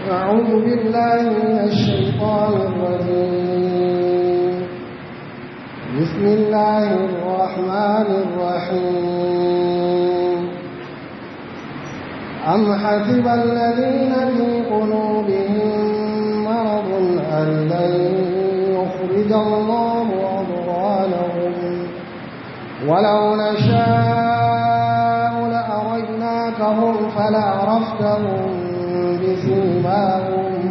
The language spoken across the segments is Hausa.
أعوذ بالله من الشيطان الرجيم بسم الله الرحمن الرحيم أم حسب الذين في قلوبهم مرض أن لن يخرج الله أضغانهم ولو نشاء لأريناكهم فلعرفتهم بسيماهم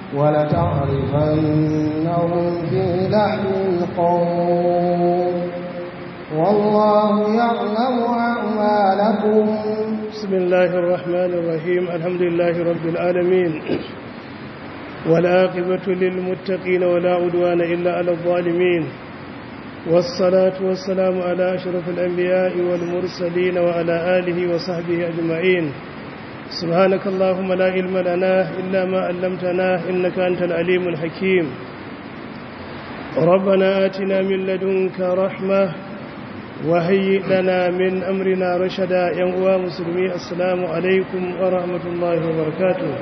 ولتعرفنهم في لحن القول والله يعلم أعمالكم بسم الله الرحمن الرحيم الحمد لله رب العالمين والعاقبة للمتقين ولا عدوان إلا على الظالمين والصلاة والسلام على أشرف الأنبياء والمرسلين وعلى آله وصحبه أجمعين سبحانك اللهم لا علم لنا إلا ما علمتنا إنك أنت العليم الحكيم ربنا آتنا من لدنك رحمة وهيئ لنا من أمرنا رشدا ينقوى مسلمي السلام عليكم ورحمة الله وبركاته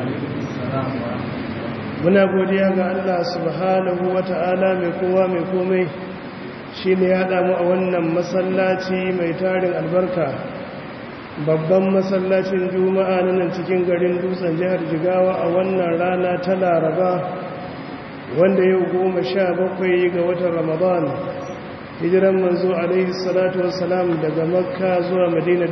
muna godiya ga Allah subhanahu wa ta'ala mai kowa mai komai shi ne ya damu a wannan masallaci mai tarin albarka babban masallacin juma'a na nan cikin garin dutsen jihar jigawa a wannan rana ta laraba wanda yau goma sha bakwai ga watan ramadan hijiran manzo alaihi salatu wassalam daga makka zuwa madina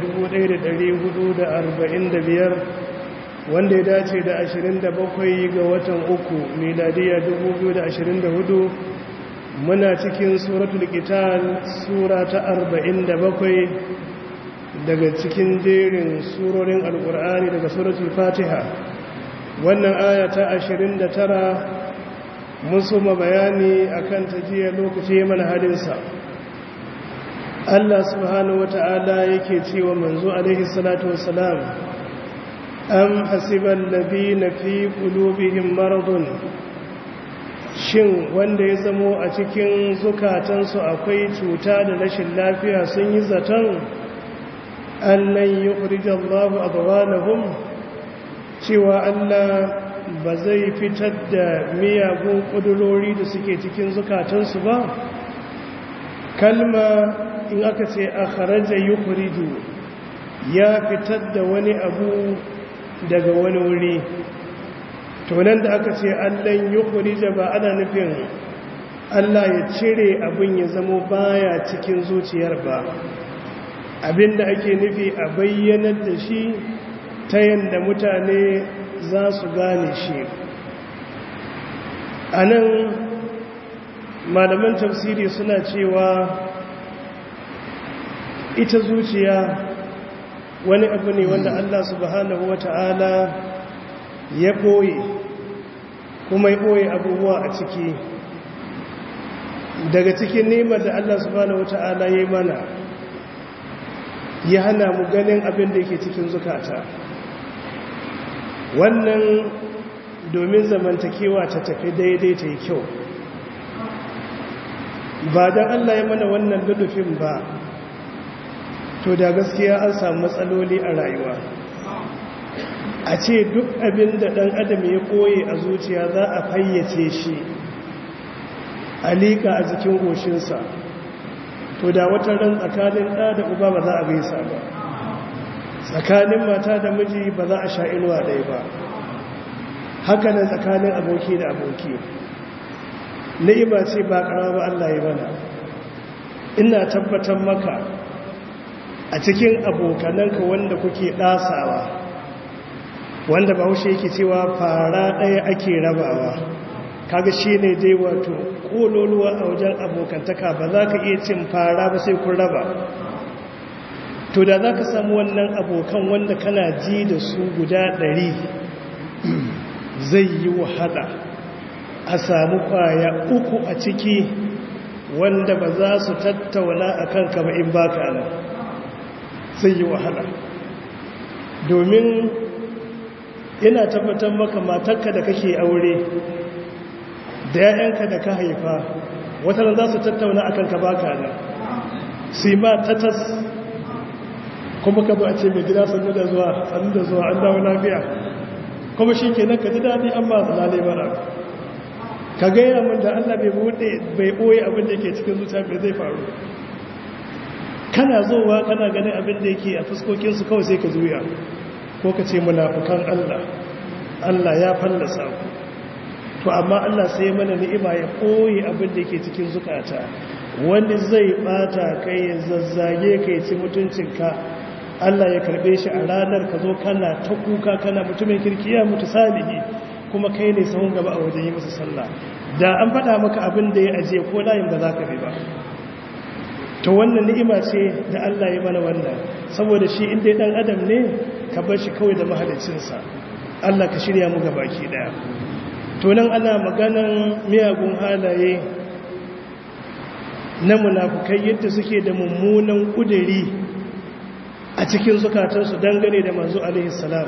1445 wanda ya dace da 27 ga watan uku miladiya 2024 muna cikin suratul qital sura ta 47 daga cikin jerin surorin alkur'ani daga suratul fatiha wannan aya ta 29 mun soma bayani akan tajiya lokaci mana halinsa Allah subhanahu wata'ala yake cewa manzo alaihi salatu wassalam am hasiban ladina fi qulubihim maradun shin wanda ya zamo a cikin zukatansu akwai cuta da rashin lafiya sun yi zaton annan yukhrijan Allahu adghanahum cewa Allah ba zai fitar da miyagun kudurori da suke cikin zukatansu ba kalma in aka ce akhraja yukhriju ya fitar da wani abu daga wani wuri to nan da aka ce allan yukhrija ba ana nufin Allah ya cire abin ya zamo baya cikin zuciyar ba abinda ake nufi a bayyanar da shi ta yadda mutane za su gane shi a nan malaman tafsiri suna cewa ita zuciya wani abu ne wanda Allah subhanahu wa ta'ala ya ɓoye kuma ya ɓoye abubuwa a ciki daga cikin nemar da Allah subhanahu wa ta'ala ya yi mana ya hana mu ganin abin da yake cikin zukata wannan domin zamantakewa ta tafi daidai ta yi kyau ba don Allah ya mana wannan lulufin ba to da gaskiya an samu matsaloli a rayuwa a ce duk abin da ɗan adam ya koye a zuciya za a fayyace shi a liƙa a jikin goshinsa to da wata ran tsakanin ɗa da uba ba za a gaisa ba tsakanin mata da miji ba za a sha inuwa ɗaya ba haka nan tsakanin aboki da aboki ni'ima ce ba ƙarama Allah ya bana ina tabbatar maka a cikin abokananka wanda kuke ɗasawa wanda ba haushe yake cewa fara ɗaya ake rabawa kaga shi ne dai wato ƙololuwa a wajen abokantaka ba za ka iya cin fara ba sai kun raba to da za ka samu wannan abokan wanda kana ji da su guda ɗari zai yi wahala a samu ƙwaya uku a ciki wanda ba za su tattauna a kanka ba in baka nan zai yi wahala domin ina tabbatar maka matarka da kake aure da ‘ya'yanka da ka haifa wata za su tattauna a kanka baka nan sai ma tatas kuma ka zo a ce mai gida sannu da zuwa sannu da zuwa an dawo lafiya kuma shi ke nan ka ji daɗi an ba lalai bara ka gaya min da allah bai buɗe bai ɓoye abin da ke cikin zuciya mai zai faru kana zowa kana ganin abin da yake a fuskokinsu kawai sai ka zuya ko ka ce munafukan allah allah ya fallasa ku to amma allah sai mana ni'ima ya ɓoye abin da ke cikin zukata wani zai ɓata kai ya zazzage ka ya ci mutuncinka Allah ya karbe shi a ranar ka zo kana ta kuka kana mutumin kirkiya mutu salihi kuma kai ne sahun gaba a wajen yi masa sallah da an faɗa maka abin da ya ajiye ko layin ba za ka bi ba to wannan ni'ima ce da Allah ya mana wannan saboda shi inda dan adam ne ka bar shi kawai da mahalicinsa Allah ka shirya mu baki daya to nan ana maganan miyagun halaye na munafukai yadda suke da mummunan kudiri a cikin zukatansu dangane da manzo alaihi salam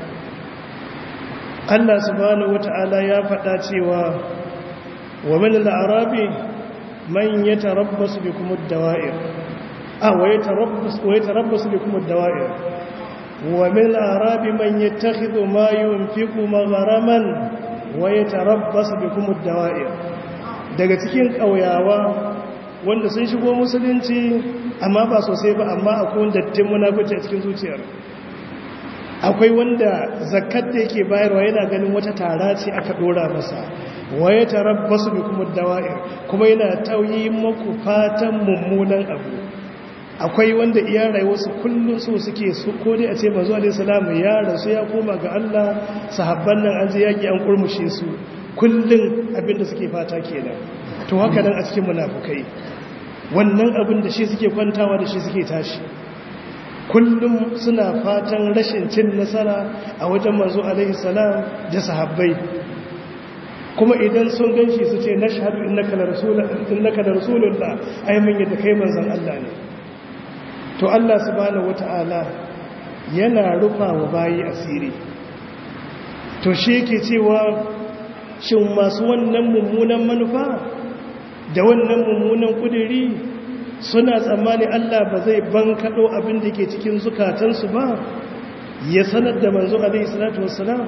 Allah subhanahu wata'ala ya faɗa cewa wa min al-arabi man yatarabbasu bikum ad-dawa'ir ah wa yatarabbasu wa yatarabbasu bikum ad-dawa'ir wa min al-arabi man yattakhidhu ma yunfiqu magharaman wa yatarabbasu bikum ad-dawa'ir daga cikin kauyawa wanda sun shigo musulunci amma ba sosai ba amma akwai dattin munafici a cikin zuciyar akwai wanda zakat da yake bayarwa yana ganin wata tara ce aka dora masa waye tarabbasu bi kuma dawa'ir kuma yana tauyi maku fatan mummunan abu akwai wanda iya rayuwarsu kullum so suke su ko dai a ce manzo alaihi salamu ya rasu ya koma ga Allah sahabban nan an je yaki an kurmushe su kullum abinda suke fata kenan to haka nan a cikin munafukai wannan abin da shi suke kwantawa da shi suke tashi kullum suna fatan rashin cin nasara a wajen manzo alaihi salam da sahabbai kuma idan sun ganshi su ce nashhadu innaka la rasulullah innaka la rasulullah ai mun yadda kai manzon Allah ne to Allah subhanahu wataala yana rufa wa bayi asiri to shi yake cewa shin masu wannan mummunan manufa da wannan mummunan kudiri suna tsammani Allah ba zai bankaɗo abin da ke cikin zukatansu ba ya sanar da manzo alaihi salatu wassalam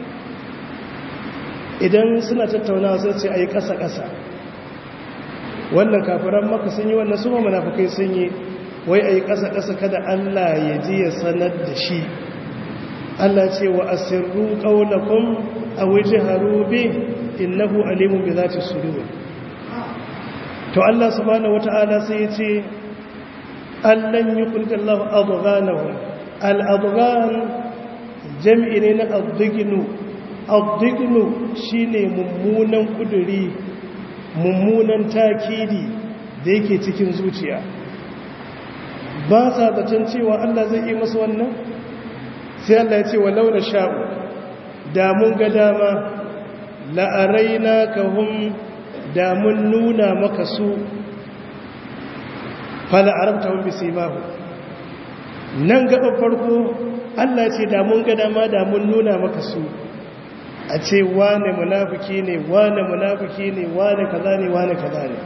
idan suna tattaunawa sai ce a yi ƙasa-ƙasa wannan kafiran maka sun yi wannan su munafukai sun yi wai a yi ƙasa-ƙasa kada Allah ya ji ya sanar da shi Allah ce wa asirru ƙaunakun a waje harube innahu alimun bi za ta suruwa to Allah subhanahu wata'ala sai ya ce allan yi kulkallahu adghanahum al-adghan jam'i ne na adghinu adghinu shine mummunan kuduri mummunan takidi da yake cikin zuciya ba sa zaton cewa Allah zai yi masu wannan sai Allah ya ce walau na sha'u da mun ga dama la'araina kahum da mun nuna maka su fala arabta hun bisi mahu nan gaba farko Allah ce da mun ga dama da mun nuna maka su a ce wane munafiki ne wane munafiki ne wane kaza ne wane kaza ne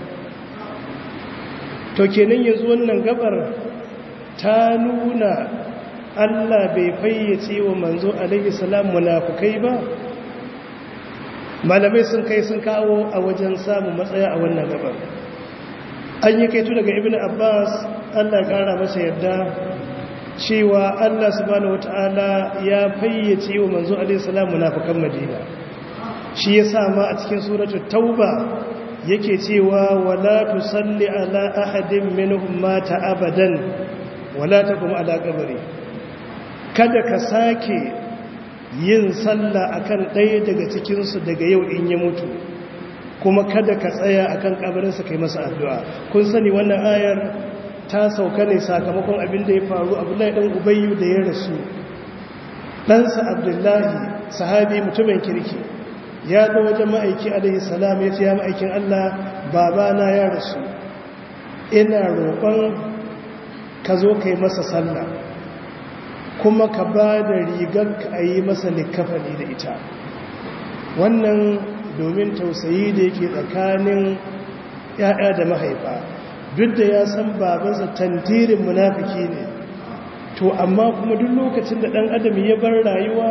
to kenan yanzu wannan gabar ta nuna Allah bai fayyace wa manzo alaihi salam munafikai ba malamai sun kai sun kawo a wajen samun matsaya a wannan gabar an yi kaitu daga ibn abbas Allah kara masa yadda cewa Allah subhanahu wataala ya fayyace wa manzo alaihi salam munafikan madina shi ya sa ma a cikin suratul tauba yake cewa wala tusalli ala ahadin minhum mata abadan wala taqum ala qabri kada ka sake yin sallah akan ɗaya daga cikin su daga yau in ya mutu kuma kada ka tsaya akan kabarin sa kai masa addu'a kun sani wannan ayar ta sauka ne sakamakon abin da ya faru Abdullahi dan Ubayyu da ya rasu ɗansa Abdullahi sahabi mutumin kirki ya zo wajen ma'aiki alaihi salam ya ce ya ma'aikin Allah babana ya rasu ina roƙon ka zo ka yi masa sallah kuma ka ba da rigar ka a yi masa likafani da ita wannan domin tausayi da yake tsakanin ‘ya'ya da mahaifa duk da ya san babansa tantirin munafiki ne to amma kuma duk lokacin da ɗan adam ya bar rayuwa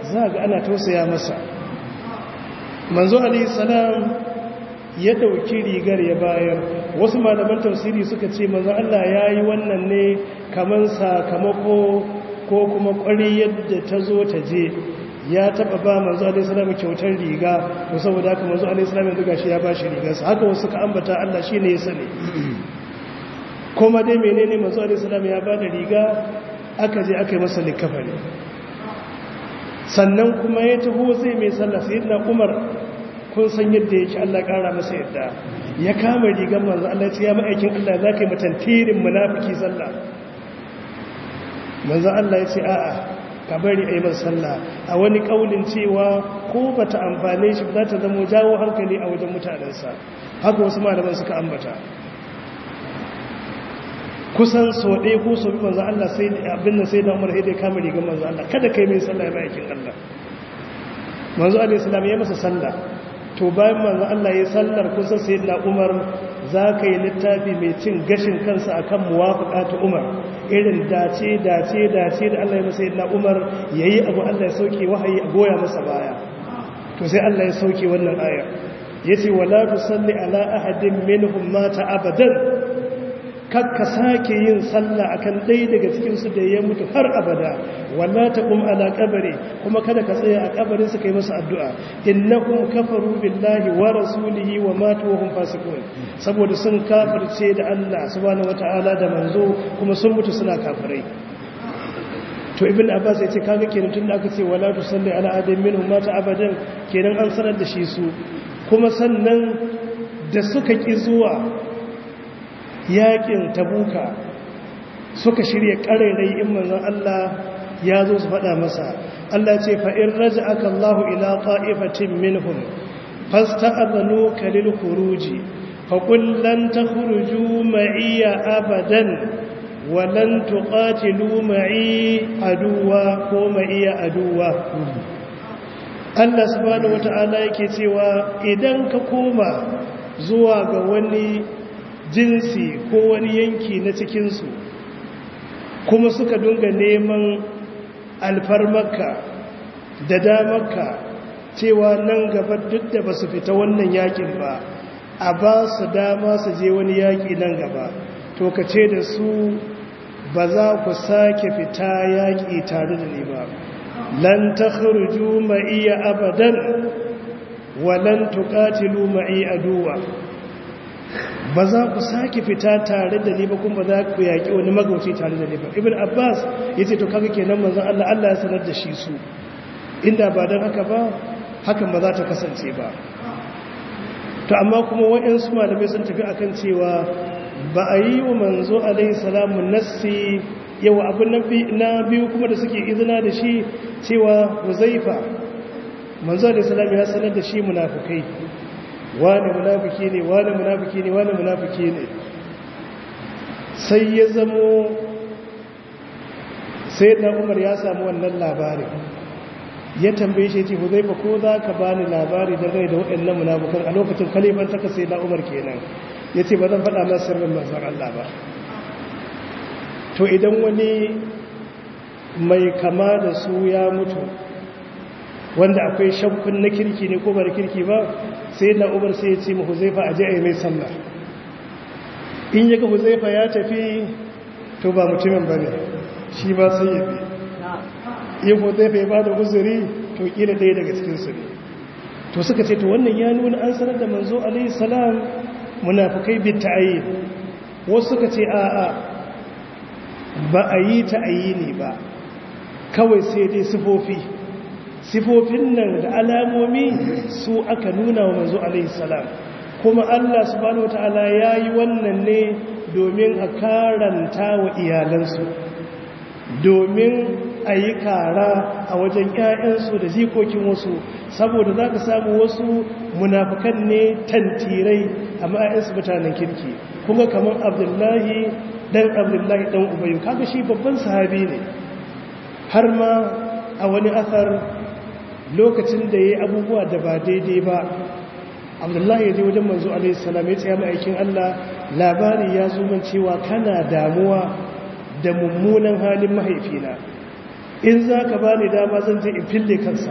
za ga ana tausaya masa manzo alayhi salam ya dauki rigar ya bayar wasu malaman tafsiri suka ce manzo Allah yayi wannan ne kaman sakamako ko kuma ƙwari yadda ta zo ta je ya taba ba manzo alayhi salam kyautar riga to saboda haka manzo alayhi salam yanzu gashi ya bashi rigarsa haka wasu suka ambata Allah shine ya sani kuma dai menene manzo alayhi salam ya bada riga aka je aka yi masa likafa ne sannan kuma ya taho zai mai sallah sayyidina Umar kun san yadda yake Allah kara masa yadda ya kama rigar manzo Allah ya ma'aikin Allah zaka yi mutantirin munafiki sallah manzo Allah ya ce a'a ka bari a yi masa sallah a wani kaulin cewa ko ba ta amfane shi za ta zama jawo hankali a wajen mutanensa haka wasu malaman suka ambata kusan so ɗaya ko so bi manzan Allah sai abin nan sai da umar haidai kama rigar manzan Allah kada kai mai sallah ya ba yakin Allah manzo alaihi salam ya masa sallah to bayan manzan Allah ya sallar kusan sai da umar za ka yi littafi mai cin gashin kansa akan muwafaqa ta umar irin dace dace dace da Allah ya masa yadda Umar yayi abu Allah ya sauke wahayi a goya masa baya to sai Allah ya sauke wannan aya yace wala tusalli ala ahadin minhum mata abadan kakka sake yin sallah akan ɗaya daga cikin su da ya mutu har abada wala taqum ala qabri kuma kada ka tsaya a kabarin su kai masa addu'a innahum kafaru billahi wa rasulihi wa matu wa hum fasiqun saboda sun kafirce da Allah subhanahu wataala da manzo kuma sun mutu suna kafirai to ibn abbas ya ce kaga kenan tunda aka ce wala tusalli ala adam minhum mata abadan kenan an sanar da shi su kuma sannan da suka ki zuwa yakin tabuka suka shirya karerai in manzon Allah ya zo su faɗa masa Allah ce fa in raja'aka Allahu ila qa'ifatin minhum fasta'adhanuka lil khuruji fa qul lan takhruju ma'iya abadan wa lan tuqatilu ma'i aduwa ko ma'iya aduwa Allah subhanahu wata'ala yake cewa idan ka koma zuwa ga wani jinsi ko wani yanki na cikinsu kuma suka dunga neman alfarmarka da damarka cewa nan gaba duk da ba su fita wannan yakin ba a ba su dama su je wani yaki nan gaba to ka ce da su ba za ku sake fita yaki tare da ni ba lan takhruju ma'iya abadan wa lan tuqatilu ma'i aduwa ba za ku sake fita tare da ni ba kuma za ku yaƙi wani magauci tare da ni ba ibn abbas ya ce to kaga kenan manzon allah allah ya sanar da shi su inda ba don haka ba hakan ba za ta kasance ba to amma kuma waɗansu malamai sun tafi akan cewa ba a yi wa manzo alaihi salamu nassi yawa abin na biyu kuma da suke izina da shi cewa huzaifa manzo alaihi salamu ya sanar da shi munafukai wane munafiki ne wane munafiki ne wane munafiki ne sai ya zamo sai na umar ya samu wannan labarin ya tambaye shi ce ku zai ko za ka bani labari da rai da waɗannan munafukan a lokacin kaliban taka sai na umar kenan ya ce ba zan faɗa masu sirrin manzan Allah ba to idan wani mai kama da su ya mutu wanda akwai shakkun na kirki ne ko bar kirki ba sai na umar sai ya ce mu huzaifa a je a yi mai sallah in yaga huzaifa ya tafi to ba mutumin ba ne shi ba sai ya bi in huzaifa ya ba da uzuri to kila ɗaya daga cikinsu ne to suka ce to wannan ya nuna an sanar da manzo alaihi salam munafukai bi ta'ayi wasu suka ce a'a ba a yi ta'ayi ne ba kawai sai dai sifofi sifofin nan da alamomi su aka nuna wa manzo alaihi salam kuma Allah subhanahu wataala yayi wannan ne domin a karanta wa iyalansu domin a yi kara a wajen ƴaƴansu da jikokin wasu saboda za ka samu wasu munafukan ne tantirai amma ƴaƴansu mutanen kirki kuma kamar abdullahi dan abdullahi dan ubayu kaga shi babban sahabi ne har ma a wani asar lokacin da ya yi abubuwa da ba daidai ba abdullahi ya je wajen manzo alaihissalam ya ce ya ma'aikin allah labari ya zo man cewa kana damuwa da mummunan halin mahaifina in za ka ba ni dama zan je in fille kansa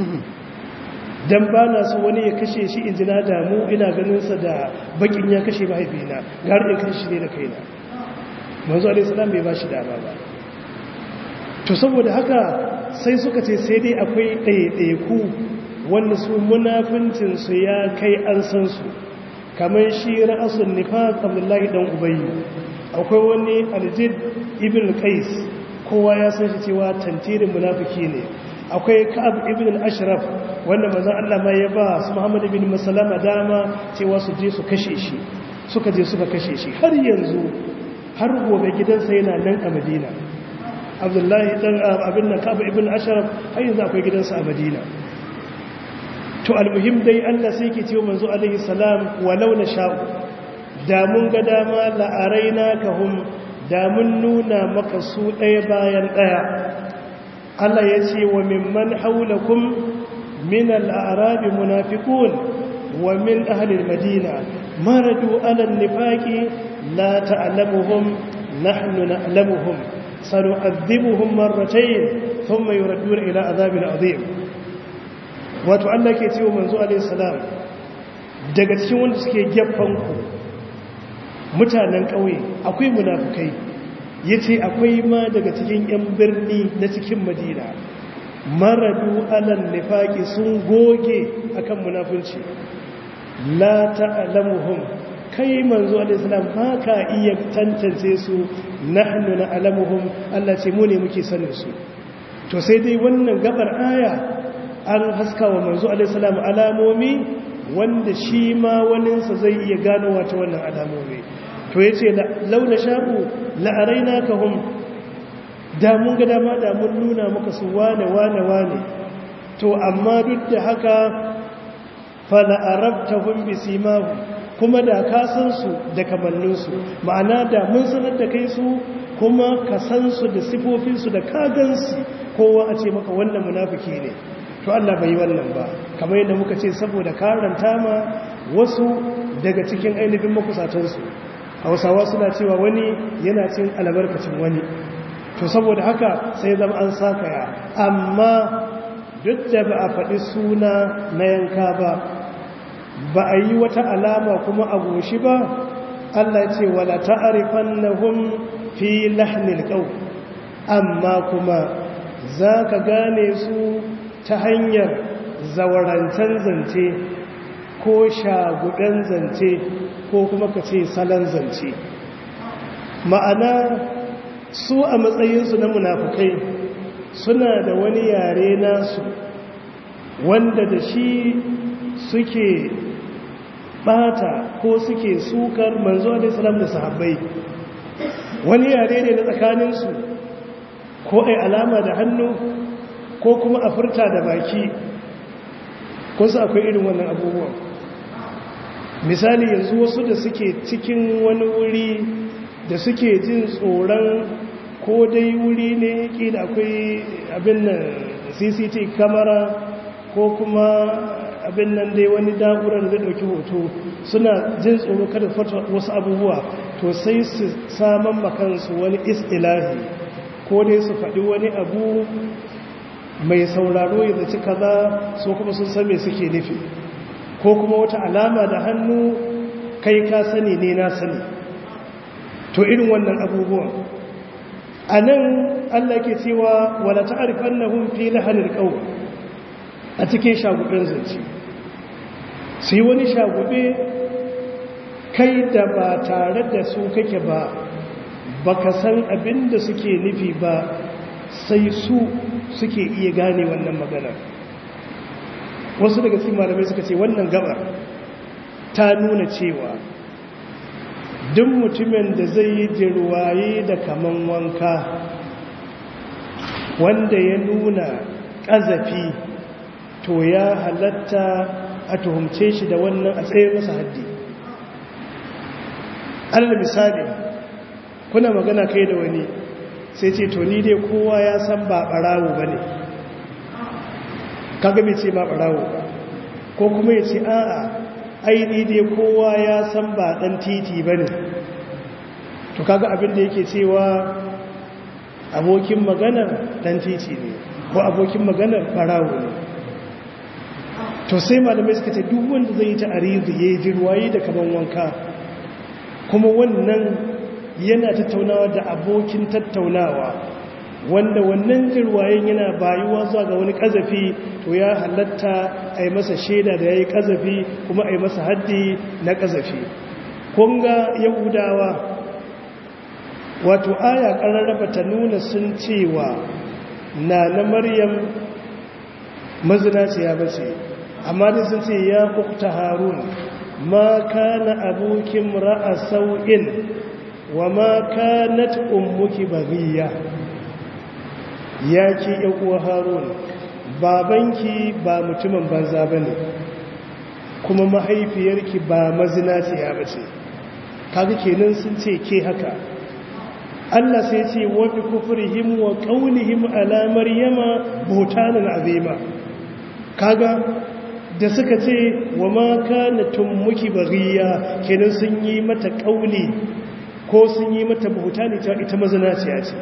don ba na so wani ya kashe shi in jina damu ina ganinsa da bakin ya kashe mahaifina ga in kashe shi ne da kaina manzo alaihissalam bai ba shi dama ba to saboda haka sai suka ce sai dai akwai ɗaiɗaiku wanda su munafincinsu ya kai an san su kamar shi ra'asun nifaq abdullahi dan ubayy akwai wani aljid ibn qais kowa ya san shi cewa tantirin munafiki ne akwai ka'ab ibn al-ashraf wanda manzon Allah ma ya ba su Muhammad ibn Maslama dama cewa su je su kashe shi suka je suka kashe shi har yanzu har gobe gidansa yana nan a Madina Abdullahi dan abin nan ka'ab ibn al-ashraf har yanzu akwai gidansa a Madina to almuhim dai Allah sai ke cewa manzo alaihi salam walau na sha'u da mun ga dama la'araina kahum da mun nuna maka su ɗaya bayan ɗaya Allah ya ce wa mimman haulakum min al'arabi munafiqun wa min ahli al-madina maradu ala an-nifaqi la ta'lamuhum nahnu na'lamuhum sanu'adhibuhum marratayn thumma yuradduna ila adhabin adhim wato Allah ke cewa manzo alaihi salam daga cikin wanda suke gefen ku mutanen ƙauye akwai munafukai ya ce akwai ma daga cikin 'yan birni na cikin madina maradu alan nifaki sun goge akan munafunci la ta'lamuhum kai manzo alaihissalam ba ka iya tantance su nahnu na'lamuhum Allah ce mu ne muke sanin su to sai dai wannan gabar aya an haska wa manzo alaihissalam alamomi wanda shi ma waninsa zai iya gano wata wannan alamomi to ya ce launa sha'u la'araina ka hun damun ga dama damun nuna maka su wane wane wane to amma duk da haka fala'arabta hun bisimahu kuma da ka san su da kamanninsu ma'ana da mun sanar da kai su kuma ka san su da sifofinsu da kagansu kowa a ce maka wannan munafiki ne to Allah bai wannan ba kamar yadda muka ce saboda karanta ma wasu daga cikin ainihin makusatansu hausawa suna cewa wani yana cin albarkacin wani to saboda haka sai zama an sakaya amma duk da ba a faɗi suna na yanka ba ba a yi wata alama kuma a goshi ba Allah ce wala ta'rifannahum fi lahnil qaw amma kuma zaka gane su ta hanyar zawarancan zance ko shagudan zance ko kuma ka ce salon zance ma'ana su a matsayinsu na munafukai suna da wani yare nasu wanda da shi suke bata ko suke sukar manzo alaihissalam da sahabbai wani yare ne na tsakaninsu ko ai alama da hannu ko kuma a furta da baki ko su akwai irin wannan abubuwan misali yanzu wasu da suke cikin wani wuri da suke jin tsoron ko dai wuri ne kila akwai abin nan cct kamara ko kuma abin nan dai wani da'urar zai dauki hoto suna jin tsoro kada fata wasu abubuwa to sai su saman makansu wani istilahi ko dai su faɗi wani abu mai sauraro ya zaci kaza so kuma sun san me suke nufi ko kuma wata alama da hannu kai ka sani ne na sani to irin wannan abubuwan a nan allah ke cewa wala ta'arifan na hun fi lahanin ƙau a cikin shagubin zance su yi wani shagube kai da ba tare da su kake ba ba ka san abin da suke nufi ba sai su suke iya gane wannan maganar wasu daga cikin malamai suka ce wannan gabar ta nuna cewa duk mutumin da zai yi jirwaye da kaman wanka wanda ya nuna ƙazafi to ya halatta a tuhumce shi da wannan a tsaye masa haddi alal misali kuna magana kai da wani sai ce to ni dai kowa ya san ba ɓarawo ba ne kaga bai ce ba ɓarawo ba ko kuma ya ce a'a aini dai kowa ya san ba ɗan titi ba ne to kaga abin da yake cewa abokin magana dan titi ne ko abokin magana barawo ne to sai malamai suka ce duk wanda zai yi ta arizu ya yi jirwayi da kaman wanka kuma wannan yana tattaunawa da abokin tattaunawa wanda wannan jirwayen yana bayuwa zuwa ga wani kazafi to ya halatta a yi masa shaida da ya yi kazafi kuma a yi masa haddi na kazafi kunga yahudawa wato aya ƙararraba ta nuna sun cewa na na maryam mazinaciya bace amma da sun ce ya kukta harun ma kana abokin ra'a sau'in wa ma kanat ummuki baghiya ya ki uwa harun babanki ba mutumin banza bane kuma mahaifiyarki ba mazinaciya bace kaga kenan sun ce ke haka Allah sai ce wa bi kufrihim wa qawlihim ala maryama buhtanan azima kaga da suka ce wa ma kana tummuki baghiya kenan sun yi mata kauli ko sun yi mata buhutani ta ita mazinaciya ce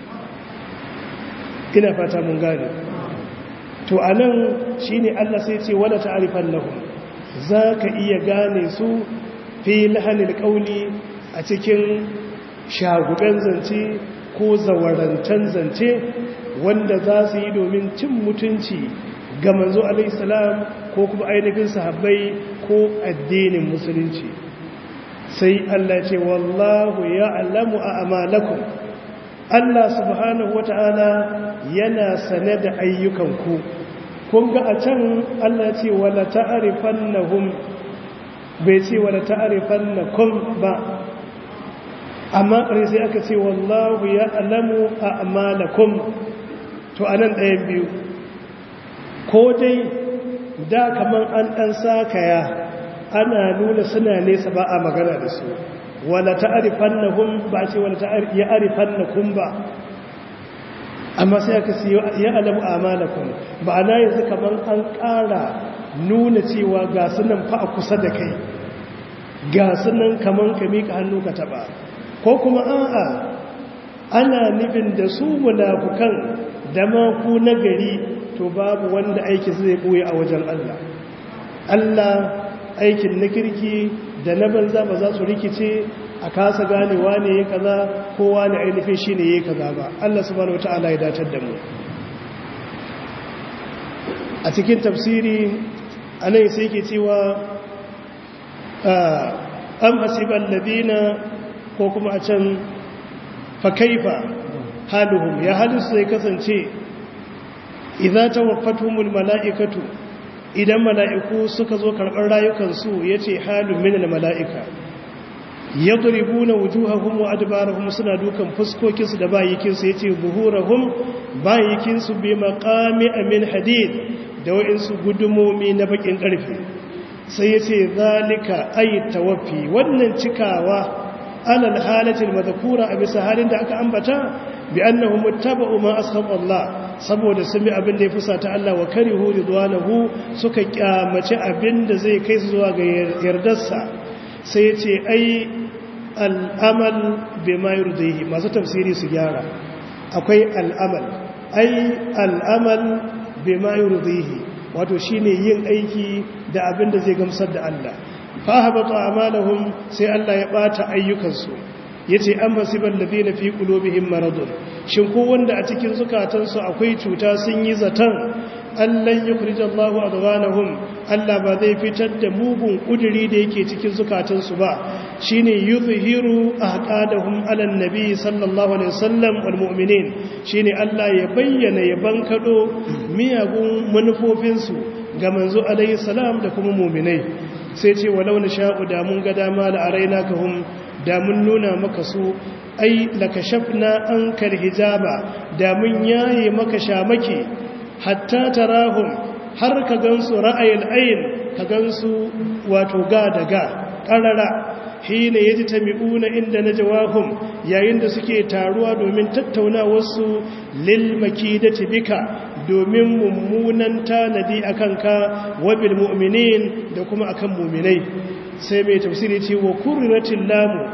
ina fata mun gane to anan shine Allah sai ce wala ta'rifan lahum zaka iya gane su fi lahanil qauli a cikin shaguben zance ko zawarantan zance wanda za su yi domin cin mutunci ga manzo alaihissalam ko kuma ainihin sahabbai ko addinin musulunci sai Allah ce wallahu ya'lamu a'malakum Allah subhanahu wata'ala yana sane da ayyukanku kun ga a can Allah ce wala ta'rifannahum bai ce wala ta'rifannakum ba amma ƙarshe sai aka ce wallahu ya'lamu a'malakum to anan ɗayan biyu ko dai da kamar an ɗan sakaya ana nuna suna nesa ba a magana da su wala ta'arifan na hun ba ce wala ya arifan na kun ba amma sai aka ce ya alamu amalakun ba ana yanzu kamar an ƙara nuna cewa ga sunan fa a kusa da kai ga sunan kamar ka miƙa hannu ka taɓa ko kuma a'a ana nufin da su munafukan da ma ku na gari to babu wanda aiki zai ɓoye a wajen Allah Allah aikin na kirki da na banza ba za su rikice a kasa ganewa ne ya kaza kowa ne ainihin shi ne ya kaza ba Allah subhanahu wata'ala ya datar da mu a cikin tafsiri anan sai ke cewa am hasiban ladina ko kuma a can fa kaifa haluhum ya halisu zai kasance idza tawaffatuhumul mala'ikatu idan mala'iku suka zo karɓar rayukansu yace halun minal mala'ika yadribuna wujuhahum wa adbarahum suna dukan fuskokinsu da bayikinsu yace buhurahum bayikinsu bi maqami min hadid da wa'insu gudumomi na bakin karfe sai yace zalika ay tawaffi wannan cikawa alal halatil madhkura a bisa halin da aka ambata bi annahum muttaba'u ma ashab Allah saboda sun bi abin da ya fusata Allah wa karihu ridwanahu suka kyamace abin da zai kai su zuwa ga yardarsa sai ya ce ai al'amal bima yurdihi masu tafsiri su gyara akwai al'amal ai al'amal bima yurdihi wato shine yin aiki da abin da zai gamsar da Allah fa habata amalahum sai Allah ya bata ayyukansu yace an basibal ladina fi qulubihim maradun shin ko wanda a cikin zukatansu akwai cuta sun yi zatan allan yukhrijallahu adghanahum Allah ba zai fitar da mugun kuduri da yake cikin zukatansu ba shine yuzhiru ahqadahum ala nabi sallallahu alaihi wasallam wal mu'minin shine Allah ya bayyana ya bankado miyagun manufofinsu ga manzo alaihi salam da kuma mu'minai sai ce walau na sha'u da mun ga dama la araina kahum da mun nuna maka su ai lakashafna ankal hijaba da mun yaye maka shamaki hatta tarahum har ka gansu ra'ayil ayn ka gansu wato ga daga qarara hina yajtami'una inda najwahum yayin da suke taruwa domin tattaunawar su lil makidati bika domin mummunan tanadi akan ka wabil mu'minin da kuma akan mu'minai sai mai tafsiri ce wa kurratin lamu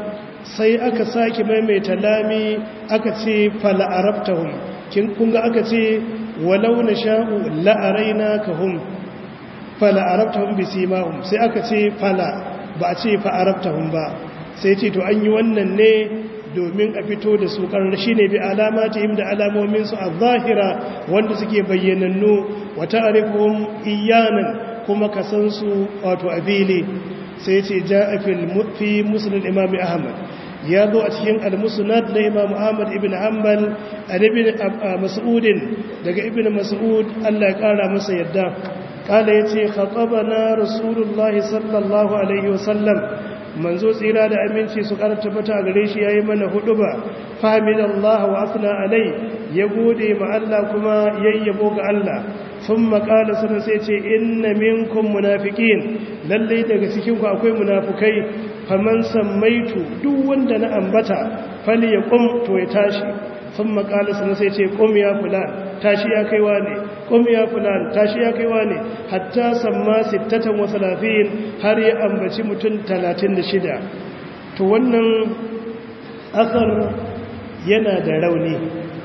sai aka sake maimaita lami aka ce fala arabtahum kin kunga aka ce walau nasha'u la arainakahum fala arabtahum bisimahum sai aka ce fala ba a ce fa arabtahum ba sai ce to an yi wannan ne domin a fito da su karar shi ne bi alamatihim da alamominsu a zahira wanda suke bayyanannu wata arifin iyanan kuma ka san su wato a fili sai ce ja a fi musulun imam ahmad ya zo a cikin al-musnad na imam ahmad ibn hanbal a ibn mas'udin daga ibn mas'ud Allah ya kara masa yadda kala yace khatabana rasulullahi sallallahu alaihi wasallam manzo tsira da aminci su ƙara tabbata a gare shi yayi mana huduba fahimidallahu wa asna alai ya gode ma Allah kuma yayyabo ga Allah thumma qala sanan sai ce inna minkum munafiqin lalle daga cikin ku akwai munafukai faman sammaitu duk wanda na ambata fali ya qum to ya tashi thumma qala sanan sai ce qum ya fulan tashi ya kaiwa ne qum ya fulan tashi ya kaiwa ne hatta samma 36 har ya ambaci mutum 36 to wannan asar yana da rauni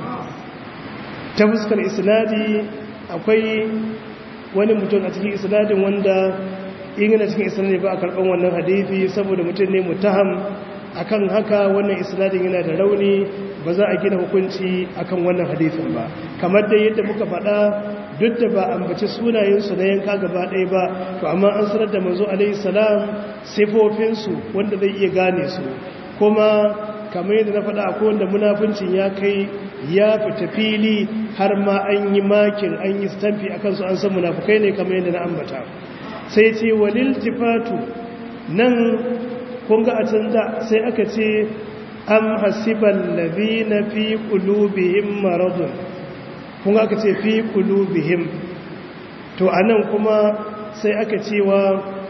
ta fuskar isnadi akwai wani mutum a cikin isnadin wanda ingana cikin isnadi ba a karɓar wannan hadithi saboda mutum ne mutaham akan haka wannan isnadin yana da rauni ba za a gina hukunci akan wannan hadithin ba kamar da yadda muka faɗa duk da ba ambaci sunayensu na yanka gaba ɗaya ba to amma an sanar da manzo alaihi salam sifofinsu wanda zai iya gane su kuma kamar yadda na faɗa akwai wanda munafincin ya kai ya fita fili har ma an yi makin an yi stamfi a kansu an san munafukai ne kamar yadda na ambata sai ce walil tifatu nan kun ga a canza sai aka ce am hasiban labina fi qulubihim maradun kun ga aka ce fi qulubihim to anan kuma sai aka cewa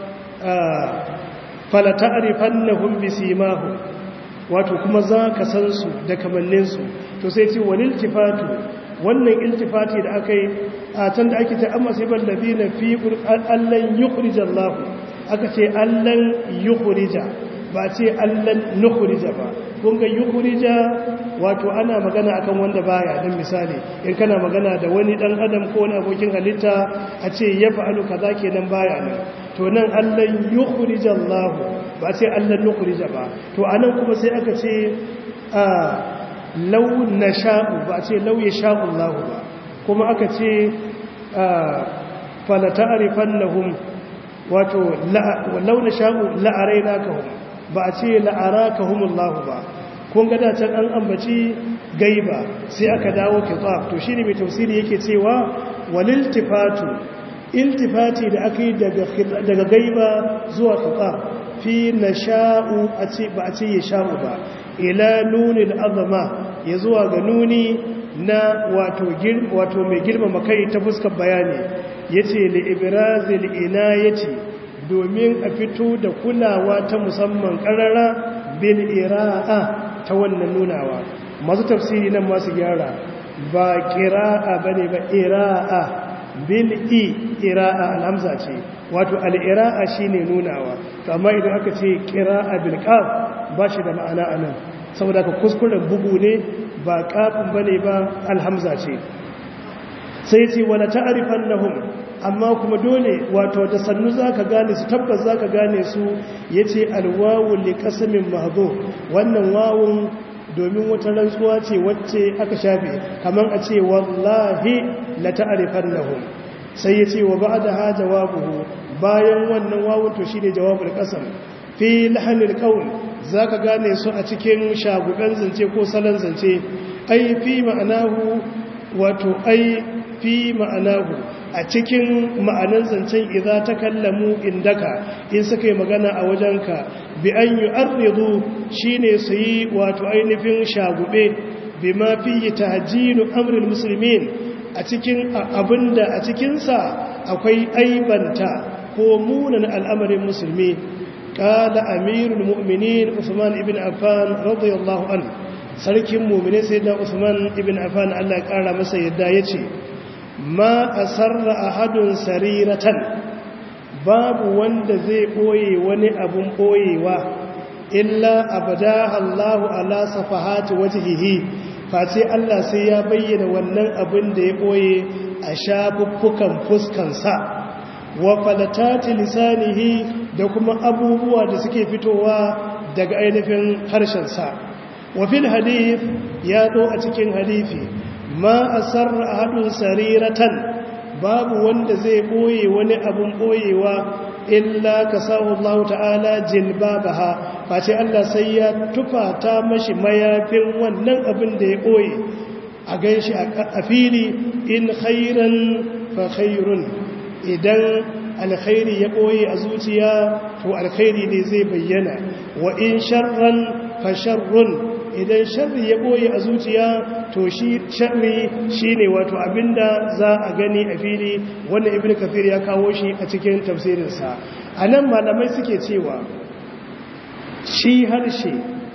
fala ta'rifannahum bisimahum wato kuma za ka san su da kamanninsu to sai ce wani iltifatu wannan iltifati da aka yi a can da ake ce amma sai ban labi na fi allan yukhrija Allah aka ce allan yukhrija ba ce allan nukhrija ba kun ga yukhrija wato ana magana akan wanda baya dan misali in kana magana da wani dan adam ko wani abokin halitta a ce ya fa'alu kaza kenan baya nan to nan allan yukhrija Allah ba ce allan nukhrija ba to anan kuma sai aka ce a law nasha'u ba ce law yasha'u Allah ba kuma aka ce fala ta'rifannahum wato law nasha'u la'arainakahum ba a ce la'arakahum Allah ba kun ga da can an ambaci gaiba sai aka dawo kitab to shine mai tafsiri yake cewa waliltifatu iltifati da aka yi daga gaiba zuwa kitab fi nasha'u a ce ba a ce ya sha'u ba ila nunil azama ya zuwa ga nuni na wato wato mai girmama kai ta fuskar bayani yace li ibrazil inayati domin a fito da kulawa ta musamman karara bil ira'a ta wannan nunawa masu tafsiri nan masu gyara ba qira'a bane ba ira'a bil i ira'a alhamza ce wato al-ira'a shine nunawa to amma idan aka ce qira'a bil qaf ba shi da ma'ana anan saboda ka kuskuren bugu ne ba kafin bane ba alhamza ce sai ce wala ta'rifannahum amma kuma dole wato da sannu zaka gane su tabbas zaka gane su yace alwawu liqasmin mahdhu wannan wawun domin wata rantsuwa ce wacce aka shafe kaman a ce wallahi la ta'rifannahum sai yace wa ba'daha jawabuhu bayan wannan wawun to shine jawabul qasam fi lahanil qawl zaka gane su a cikin shagudan zance ko salon zance ai fi ma'anahu wato ai fi ma'anahu a cikin ma'anan zancen idza takallamu indaka in suka yi magana a wajenka bi an yu'arridu shine su yi wato ainihin shagube bima fi tahjinu amril muslimin a cikin abinda a cikin sa akwai aibanta ko munan al'amarin musulmi qala amirul mu'minin usman ibn affan radiyallahu anhu sarkin mu'mini sayyidina usman ibn affan Allah ya kara masa yadda yace ma a sarra a hadun sariratan babu wanda zai ɓoye wani abun ɓoyewa illa abada Allahu ala safahati wajhihi face Allah sai ya bayyana wannan abin da ya boye a shafuffukan fuskansa wa falatati lisanihi da kuma abubuwa da suke fitowa daga ainihin harshensa wa fil hadith ya zo a cikin hadithi ma asarra ahadun sariratan babu wanda zai boye wani abun boyewa illa kasahu Allah ta'ala jilbabaha face Allah sai ya tufata mashi mayafin wannan abin da ya boye a ganshi a fili in khairan fa khairun idan alkhairi ya ɓoye a zuciya to alkhairi ne zai bayyana wa in sharran fa sharrun idan sharri ya ɓoye a zuciya to shi sharri shine wato abinda za a gani a fili wannan ibnu kafir ya kawo shi a cikin tafsirinsa anan malamai suke cewa shi harshe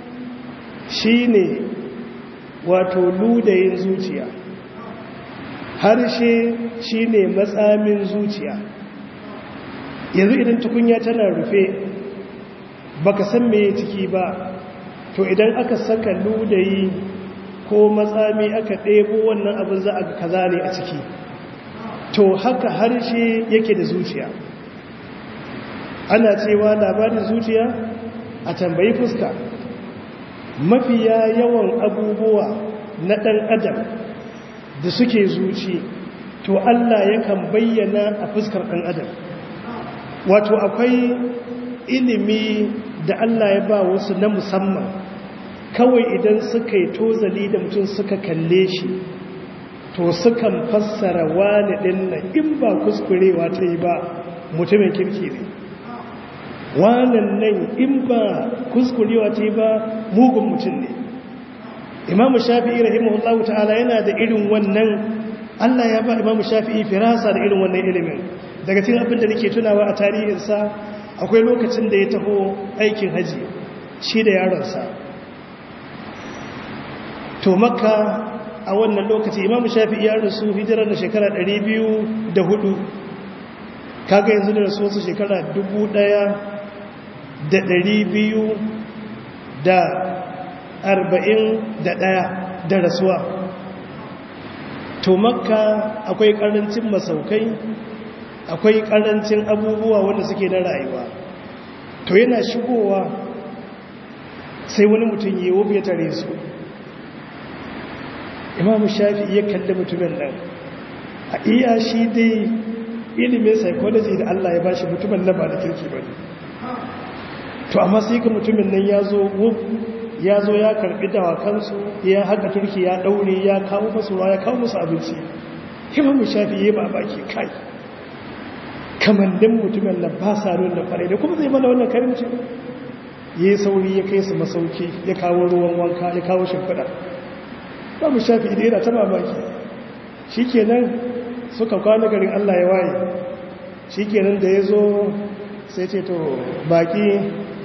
shine wato ludayin zuciya harshe shine matsamin zuciya yanzu idan tukunya tana rufe baka san me ciki ba to idan aka saka ludayi ko matsami aka ɗebo wannan abin za a ga kaza ne a ciki to haka harshe yake da zuciya ana cewa labarin zuciya a tambayi fuska mafiya yawan abubuwa na ɗan adam da suke zuci to Allah yakan bayyana a fuskar ɗan adam wato akwai ilimi da Allah ya ba wasu na musamman kawai idan suka yi tozali da mutum suka kalle shi to sukan fassara wani ɗin na in ba kuskurewa ta yi ba mutumin kirki ne wanan nan in ba kuskurewa ta yi ba mugun mutum ne imamu shafi'i rahimahullahu ta'ala yana da irin wannan Allah ya ba imamu shafi'i firasa da irin wannan ilimin daga cikin abin da nake tunawa a tarihinsa akwai lokacin da ya taho aikin haji shi da yaronsa to makka a wannan lokaci imamu shafi'i ya rasu hijirar da shekara 204 kaga yanzu da rasu wasu shekara 1200 da arba'in da ɗaya da rasuwa to makka akwai ƙarancin masaukai akwai ƙarancin abubuwa wanda suke na rayuwa to yana shigowa sai wani mutum yi wobe ya tare su imamu shafi iya kalli mutumin nan a iya shi dai ilimin psychology da Allah ya bashi mutumin nan ba da kirki ba to amma sai ka mutumin nan ya zo ya zo ya karbi dawakansu ya haka turki ya daure ya kawo musu ruwa ya kawo musu abinci imamu shafi yi ba baki kai kamannin mutumin nan ba sa da kwarai da kuma zai mana wannan karimci ya yi sauri ya kai su masauki ya kawo ruwan wanka ya kawo shimfiɗa ba mu shafi idan yana ta mamaki shi kenan suka kwana garin allah ya waye shi kenan da ya zo sai ce to baki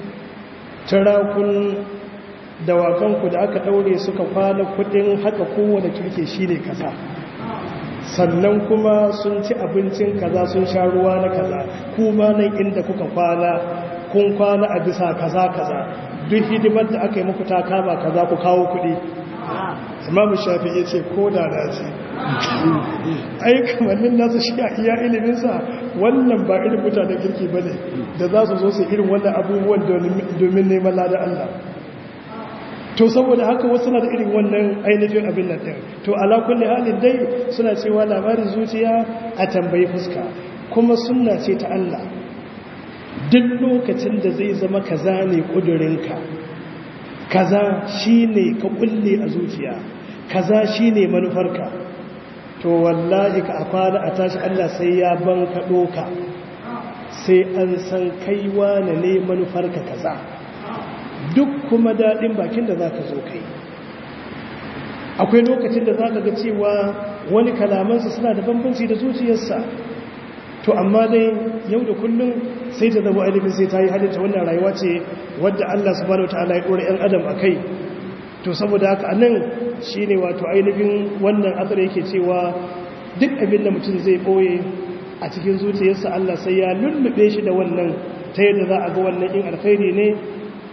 turakun dawakanku da aka ɗaure suka kwana kudin haka kowane kirke shi ne kaza sannan kuma sun ci abincin kaza sun sha ruwa na kaza kuma nan inda kuka kwana kun kwana a bisa kaza kaza duk hidimar da aka yi muku ta kama kaza ku kawo kuɗi imamu shafi ya ce ko da na ce ai kamannin nasu shi a iya iliminsa wannan ba irin mutanen kirki ba ne da za su zo su irin wannan abubuwan domin neman lada Allah to saboda haka wasu na da irin wannan ainihin abin nan ɗin to ala kulli halin dai suna cewa labarin zuciya a tambayi fuska kuma sunna ce ta Allah duk lokacin da zai zama kaza ne kudurinka kaza shine ka kulle a zuciya kaza shine manufarka to wallahi ka afara a tashi Allah sai ya banka doka sai an san kaiwa ne manufarka kaza duk kuma daɗin bakin da za ka zo kai akwai lokacin da za ka ga cewa wani kalamansa suna da bambanci da zuciyarsa to amma dai yau da kullum sai ta zama ainihin sai ta yi halitta wannan rayuwa ce wadda Allah subhanahu wataala ya ɗora 'yan adam a kai to saboda haka a nan shi ne wato ainihin wannan asar yake cewa duk abin da mutum zai ɓoye a cikin zuciyarsa Allah sai ya lullube shi da wannan ta yadda za a ga wannan in alkhairi ne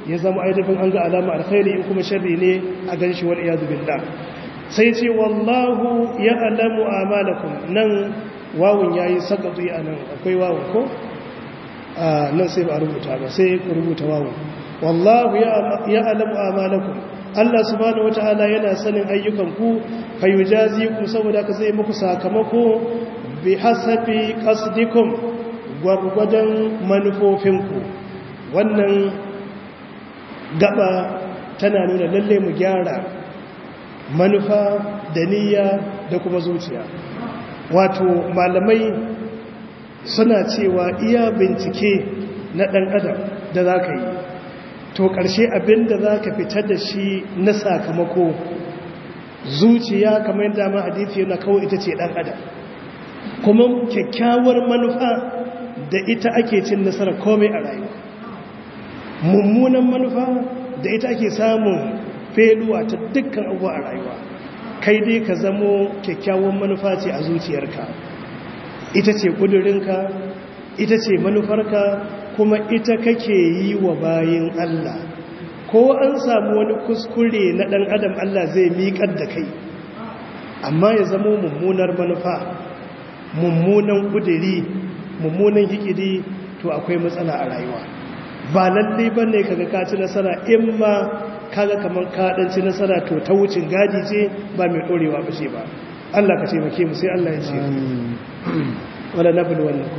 ya zama ainihin an ga alama alkhairi in kuma sharri ne a gan shi wal iyadu billah sai ce wallahu ya alamu amalakum nan wawun yayi sakatu a nan akwai wawun ko a nan sai ba a rubuta ba sai ku rubuta wawun wallahu ya alamu amalakum Allah subhanahu wata'ala yana sanin ayyukanku fayujazi ku saboda ka zai muku sakamako bi hasabi qasdikum gwargwadon manufofinku wannan gaba tana nuna lalle mu gyara manufa da niyya da kuma zuciya wato malamai suna cewa iya bincike na ɗan adam da za ka yi to ƙarshe abin da za ka fitar da shi na sakamako zuciya kamar yadda ma hadithi yana kawai ita ce ɗan adam kuma kyakkyawar manufa da ita ake cin nasarar komai a rayuwa mummunan manufa da ita ake samun feluwa ta dukkan abuwa a rayuwa kai dai ka zamo kyakkyawan manufa ce a zuciyarka ita ce ƙudurinka ita ce manufarka kuma ita kake yi wa bayin Allah ko an samu wani kuskure na ɗan adam Allah zai miƙar da kai amma ya zamo mummunar manufa mummunan ƙuduri mummunan hikidi to akwai matsala a rayuwa ba lalle ba ne kaga ka ci nasara in ma kaga kamar kaɗanci nasara to ta wucin gadi ce ba mai ɗorewa ba ce ba Allah ka taimake mu sai Allah ya ce wala nabul wannan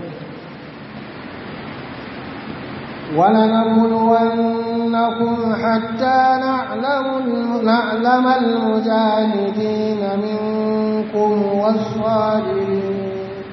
ولنبلونكم حتى نعلم نعلم المجاهدين منكم والصابرين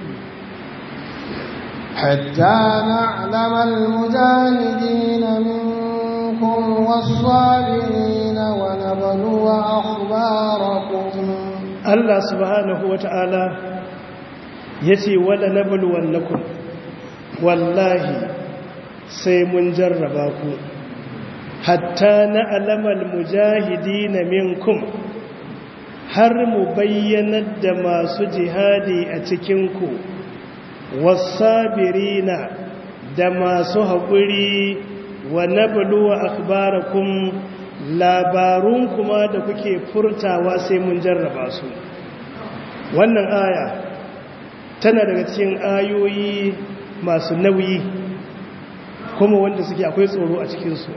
حتى نعلم المجاهدين منكم والصابرين ونبلو أخباركم Allah subhanahu wa ta'ala ya ce wala na bulwannakun wallahi sai mun jarraba ku hatta na alamal mujahidi na minkum har mu bayyanar da masu jihadi a cikinku wasabirina da masu haƙuri wa nabluwa akhbarakum labarun kuma da kuke furtawa sai mun jarraba su wannan aya tana daga cikin ayoyi masu nauyi kuma wanda suke akwai tsoro a cikinsu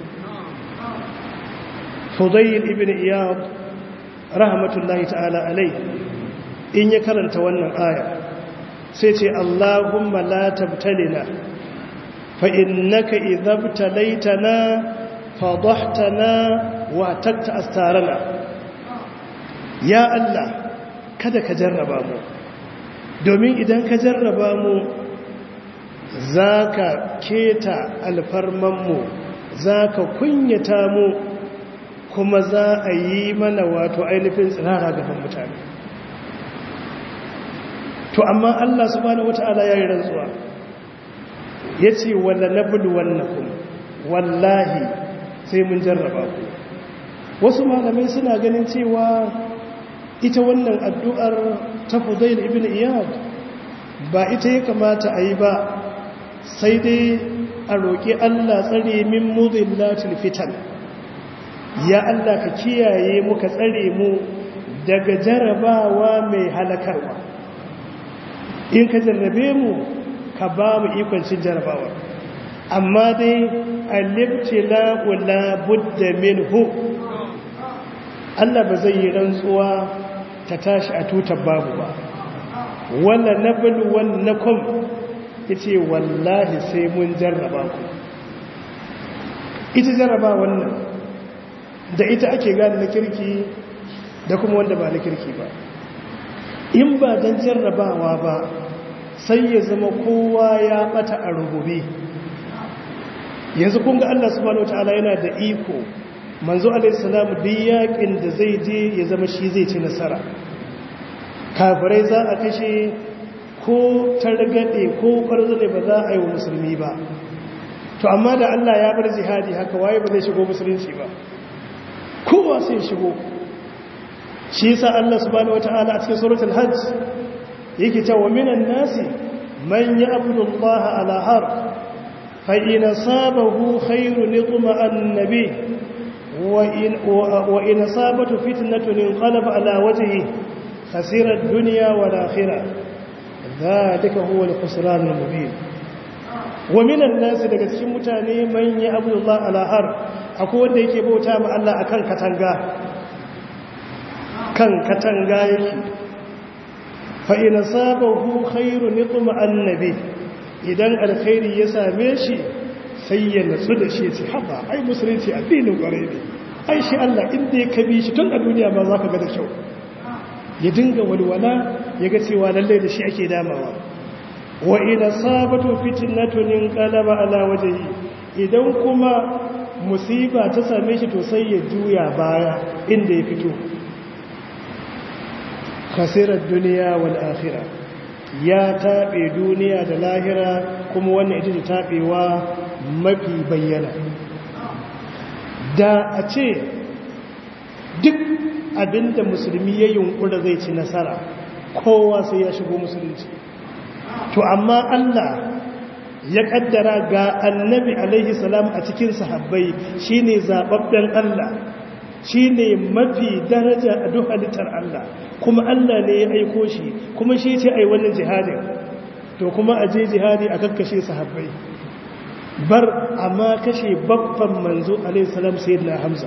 fudayil ibn iyad rahmatullahi ta'ala alai in ya karanta wannan aya sai ce Allahumma la tabtalina fa innaka idhabtalaitana fadahtana wa takta astarana ya Allah kada ka jarraba mu domin idan ka jarraba mu zaka keta alfarman mu zaka kunyata mu kuma za a yi mana wato ainihin tsirara gaban mutane to amma Allah subhanahu wata'ala ya yi rantsuwa ya ce walla na bulu wannakun wallahi sai mun jarraba ku wasu malamai suna ganin cewa ita wannan addu'ar ta fudail ibn iyad ba ita ya kamata a yi ba sai dai a roƙi Allah tsare min mudillatil fitan ya Allah ka kiyaye mu ka tsare mu daga jarabawa mai halakarwa in ka jarrabe mu ka ba mu ikon cin jarabawa amma dai alibtila wala budda minhu Allah ba zai yi rantsuwa ta tashi a tutar babu ba wala nablu wannakum yace wallahi sai mun jarraba ku ita jarraba wannan da ita ake gane na kirki da kuma wanda ba na kirki ba in ba don jarrabawa ba sai ya zama kowa ya bata a rubube yanzu kunga Allah subhanahu wataala yana da iko manzo alaihissalam duk yakin da zai je ya zama shi zai ci nasara kafirai za a kashe ko targade ko kwarzane ba za a yi wa musulmi ba to amma da Allah ya bar jihadi haka waye ba zai shigo musulunci ba kowa sai shigo shi yasa Allah subhanahu wataala a cikin suratul hajj yake cewa minan nasi man ya'budu Allah ala har فإن أصابه خير اطمأن به وإن, وإن أصابته فتنة انقلب على وجهه خسر الدنيا والآخرة ذلك هو الخسران المبين ومن الناس daga cikin mutane man ya abdullah ala har akwai wanda yake bauta ma Allah akan katanga kan katanga yake fa in sabahu khairun yutma annabi idan alkhairi ya same shi sai ya natsu da shi ce haba ai musulunci addinin kwarai ne ai shi Allah inda ya kabi shi tun a duniya ma zaka ga da kyau ya dinga walwala ya ga cewa lalle da shi ake damawa wa ina sabatu fitnatun qalaba ala wajhi idan kuma musiba ta same shi to sai ya juya baya inda ya fito khasirar duniya wal akhirah ya tabe duniya da lahira kuma wannan ita ce tabewa mafi bayyana da a ce duk abinda musulmi ya yunkura zai ci nasara kowa sai ya shigo musulunci to amma Allah ya kaddara ga annabi alaihi salam a cikin sahabbai shine zababben Allah shine mafi daraja a duk halittar Allah kuma Allah ne ya aiko shi kuma shi ce ai wannan jihadin to kuma a je jihadi a kakkashe sahabbai bar amma kashe babban manzo alaihi salam sayyidina Hamza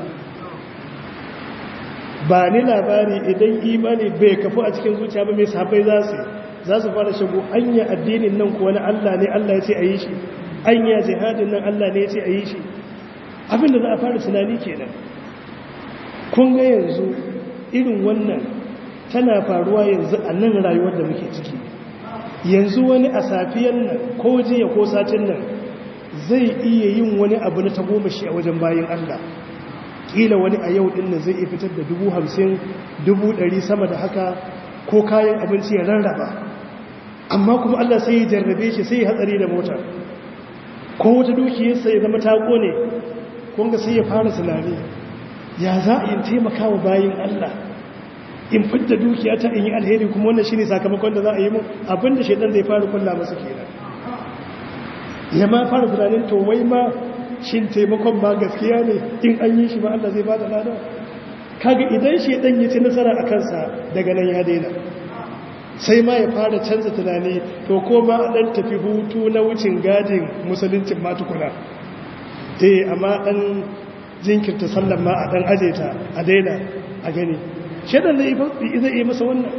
ba ni labari idan imani bai kafu a cikin zuciya ba mai sahabbai za su za su fara shigo anya addinin nan kuwa na Allah ne Allah ya ce a yi shi anya jihadin nan Allah ne ya ce a yi shi abinda za a fara tunani kenan kun ga yanzu irin wannan tana faruwa yanzu a nan rayuwar da muke ciki yanzu wani a safiyan nan ko jiya ko satin nan zai iya yin wani abu na tagomashi a wajen bayan Allah kila wani a yau din nan zai iya fitar da dubu hamsin dubu ɗari sama da haka ko kayan abinci ya rarraba amma kuma Allah sai ya jarrabe shi sai ya hatsari da mota ko wata dukiyarsa ya zama ta kone kunga sai ya fara tunani ya za a yi taimaka wa bayin Allah in fidda dukiya ta in yi alheri kuma wannan shine sakamakon da za a yi mun abinda shaidan zai fara kulla masa kenan ya ma fara tunanin to wai ma shin taimakon ma gaskiya ne in an yi shi ma Allah zai bada lada kaga idan shaidan ya ci nasara a kansa daga nan ya daina sai ma ya fara canza tunani to ko ma dan tafi hutu na wucin gadin musuluncin ma tukuna eh amma dan jinkirta sallan ma a dan aje ta a daina a gani shaidan zai zai yi masa wannan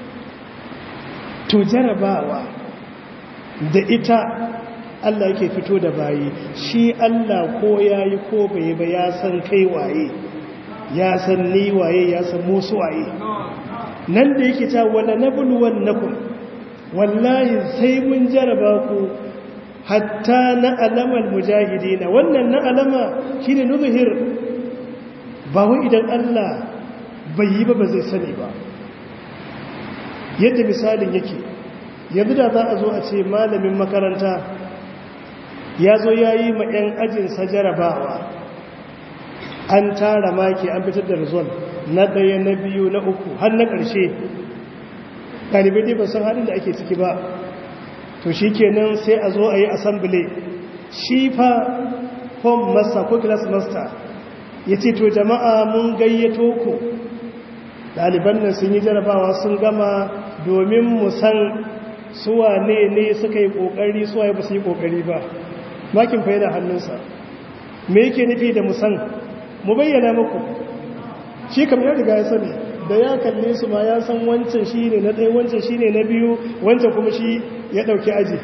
to jarabawa da ita Allah yake fito da bayi shi Allah ko yayi ko bai ba ya san kai waye ya san ni waye ya san musu waye nan da yake ta wala nabluwannakum wallahi sai mun jaraba ku hatta na alamal mujahidina wannan na alama shine nuzhir ba wai idan Allah bai yi ba ba zai sani ba yadda misalin yake yanzu da za a zo a ce malamin makaranta ya zo ya yi ma 'yan ajinsa jarabawa an tara maki an fitar da rizon na ɗaya na biyu na uku har na ƙarshe ɗalibai dai ba san halin da ake ciki ba to shi kenan sai a zo a yi asambile shi fa form master ko class master ya ce to jama'a mun gayyato ku ɗaliban nan sun yi jarabawa sun gama domin mu san suwa ne ne suka yi ƙoƙari suwa ba su yi ƙoƙari ba makin fa yana hannunsa me yake nufi da musan mu bayyana muku shi kam ya riga ya sani da ya kalle su ma ya san wancan shi ne na ɗaya wancan shi ne na biyu wancan kuma shi ya ɗauki aji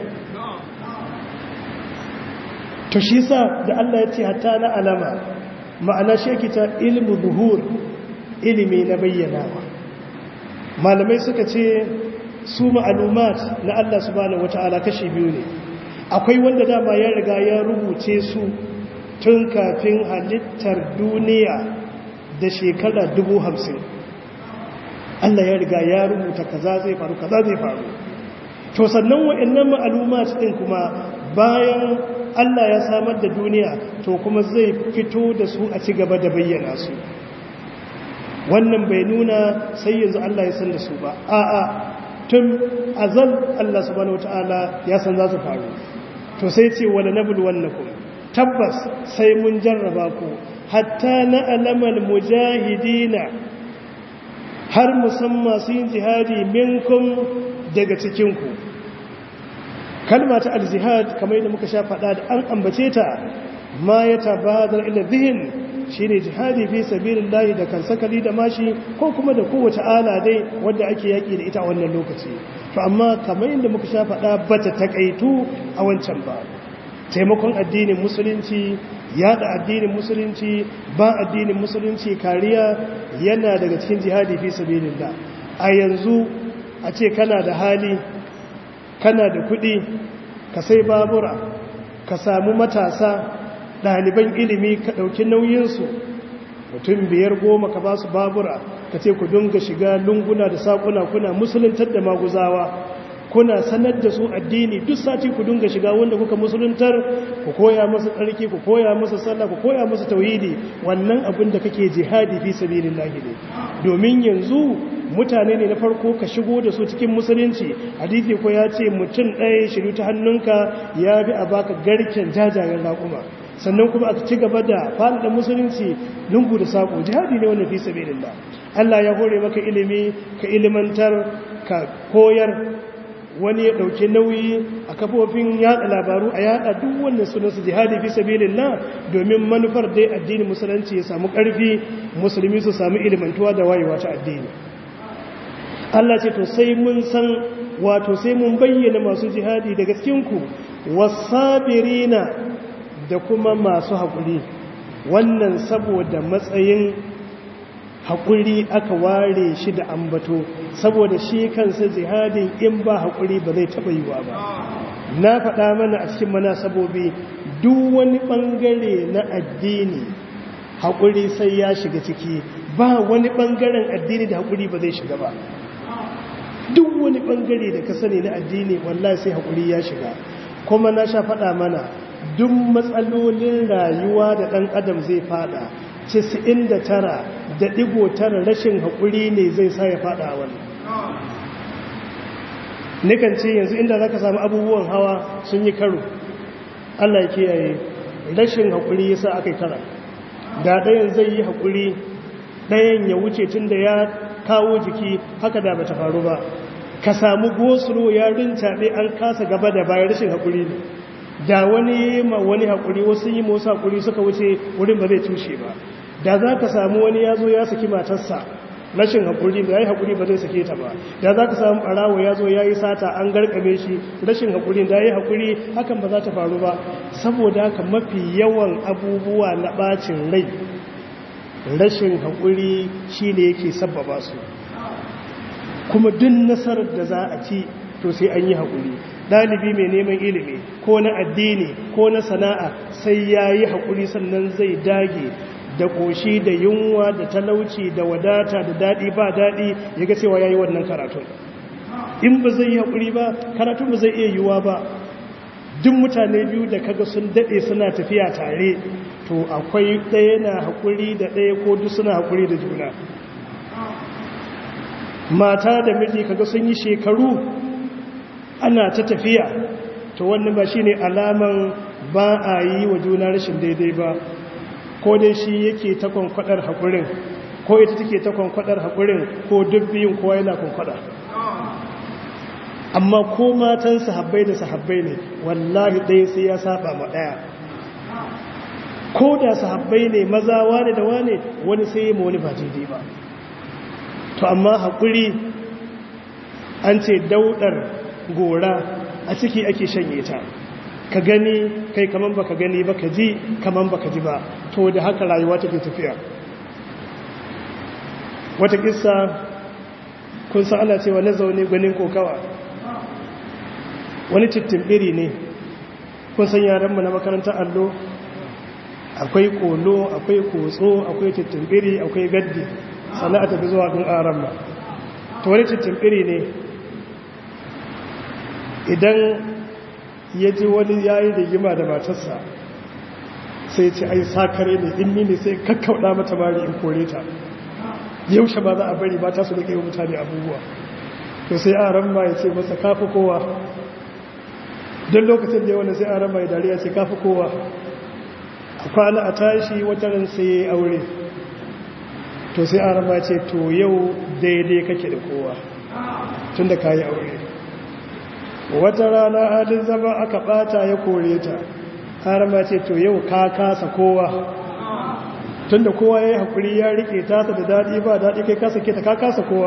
to shi sa da Allah ya ce hatta na alama ma'ana shi yake ta ilmu zuhur ilimi na bayyanawa malamai suka ce su ma'alumat na Allah subhanahu wata'ala kashi biyu ne akwai wanda dama ya riga ya rubuce su tun kafin halittar duniya da shekara dubu hamsin Allah ya riga ya rubuta kaza zai faru kaza zai faru to sannan wa'annan ma'alumat din kuma bayan Allah ya samar da duniya to kuma zai fito da su a ci gaba da bayyana su wannan bai nuna sai yanzu Allah ya san da su ba a'a tun azal Allah subhanahu wataala ya san za su faru to sai ce wala nabluwannakum tabbas sai mun jarraba ku hatta na alamal mujahidina har musamman su yin jihadi minkum daga cikinku kalma ta aljihad kamar yadda muka sha faɗa da an ambace ta ma ya tabadar ila zihin shi ne jihadi fi sabirin layi da kan sakali da mashi ko kuma da kowace ala dai wadda ake yaƙi da ita a wannan lokaci to amma kamar yadda muka sha faɗa ba ta taƙaitu a wancan ba taimakon addinin musulunci yada addinin musulunci ba addinin musulunci kariya yana daga cikin jihadi fi sabilillah a yanzu a ce kana da hali kana da kuɗi ka sai babura ka samu matasa ɗaliban ilimi ka ɗauki nauyinsu mutum biyar goma ka ba su babura ka ce ku dunga shiga lunguna da saƙuna kuna musuluntar da maguzawa kuna sanar da su addini duk sati ku dunga shiga wanda kuka musuluntar ku koya masa tsarki ku koya masa sallah ku koya masa tauhidi wannan abin da kake jihadi fi sabilillahi ne domin yanzu mutane ne na farko ka shigo da su cikin musulunci hadisi ko ya ce mutum ɗaya shiru ta hannunka ya bi a baka garken jajayen raƙuma sannan kuma aka ci gaba da faɗaɗa musulunci lungu da saƙo jihadi ne wannan fi sabilillah Allah ya hore maka ilimi ka ilimantar ka koyar wani ya ɗauki nauyi a kafofin yada labaru a yada duk wannan sunansu jihadi fi sabilillah domin manufar dai addinin musulunci ya samu ƙarfi musulmi su samu ilimantuwa da wayewa ta addini Allah ce to sai mun san wato sai mun bayyana masu jihadi daga cikinku wasabirina da kuma masu haƙuri wannan saboda matsayin haƙuri aka ware shi da ambato saboda shi kansa jihadin in ba haƙuri ba zai taɓa yiwa ba na faɗa mana a cikin mana sabobi duk wani ɓangare na addini haƙuri sai ya shiga ciki ba wani ɓangaren addini da haƙuri ba zai shiga ba duk wani ɓangare da ka sani na addini wallahi sai haƙuri ya shiga kuma na sha faɗa mana duk matsalolin rayuwa da ɗan adam zai faɗa 99 da ɗigo tara rashin haƙuri ne zai sa ya faɗa a wani nikan ce yanzu inda za ka samu abubuwan hawa sun yi karo allah kiyaye rashin haƙuri ya sa aka yi tara da ɗayan zai yi haƙuri ɗayan ya wuce tun da ya kawo jiki haka da ba ta faru ba ka samu gosulo ya rincaɓe an kasa gaba da bayan rashin haƙuri ne da wani ma wani haƙuri wasu yi masu haƙuri suka wuce wurin ba zai tushe ba da za ka samu wani ya zo ya saki matarsa rashin haƙuri da ya yi haƙuri ba zai sake ta ba da za ka samu ɓarawo ya zo ya yi sata an garkame shi rashin haƙuri da ya yi haƙuri hakan ba za ta faru ba saboda haka mafi yawan abubuwa na ɓacin rai rashin haƙuri shi ne yake sabbaba su kuma duk nasarar da za a ci to sai an yi haƙuri ɗalibi mai neman ilimi ko na addini ko na sana'a sai ya yi haƙuri sannan zai dage da ƙoshi da yunwa da talauci da wadata da daɗi ba daɗi ya ga cewa ya yi wannan karatun in ba zai yi haƙuri ba karatun ba zai iya yiwuwa ba duk mutane biyu da kaga sun daɗe suna tafiya tare to akwai ɗaya na haƙuri da ɗaya ko duk suna haƙuri da juna mata da miji kaga sun yi shekaru ana ta tafiya to wannan ba shine alaman ba a yi wa juna rashin daidai ba ko dai shi yake ta kwankwadar haƙurin ko ita take ta kwankwadar haƙurin ko duk biyun kowa yana kwankwada amma ko matan sahabbai da sahabbai ne wallahi ɗaya sai ya saba ma ɗaya ko da sahabbai ne maza wane da wane wani sai yi ma wani ba daidai ba to amma haƙuri an ce daudar gora a ciki ake shanye ta ka gani kai kaman baka gani ba ka ji kaman baka ji ba to da haka rayuwa take tafiya wata kissa kun san ana cewa na zaune gwanin kokawa wani biri ne kun san yaranmu na makarantar allo akwai kolo akwai kotso akwai biri akwai gaddi sannan a tafi zuwa gun aran ba to wani biri ne idan ya ji wani yayi rigima da matarsa sai ce ai sakare ne in ni ne sai kakkauɗa mata mari in kore ta yaushe ba za a bari ba ta su da wa mutane abubuwa to sai aran ma ya ce masa kafi kowa don lokacin da wanda sai an rama dariya sai kafi kowa a kwana a tashi wataran sai ya yi aure to sai an rama ce to yau daidai kake da kowa tun da ka yi aure wata rana adin zama aka bata ya kore ta an rama ce to yau ka kasa kowa tun da kowa ya yi haƙuri ya riƙe tasa da daɗi ba daɗi kai kasa ke ta ka kasa kowa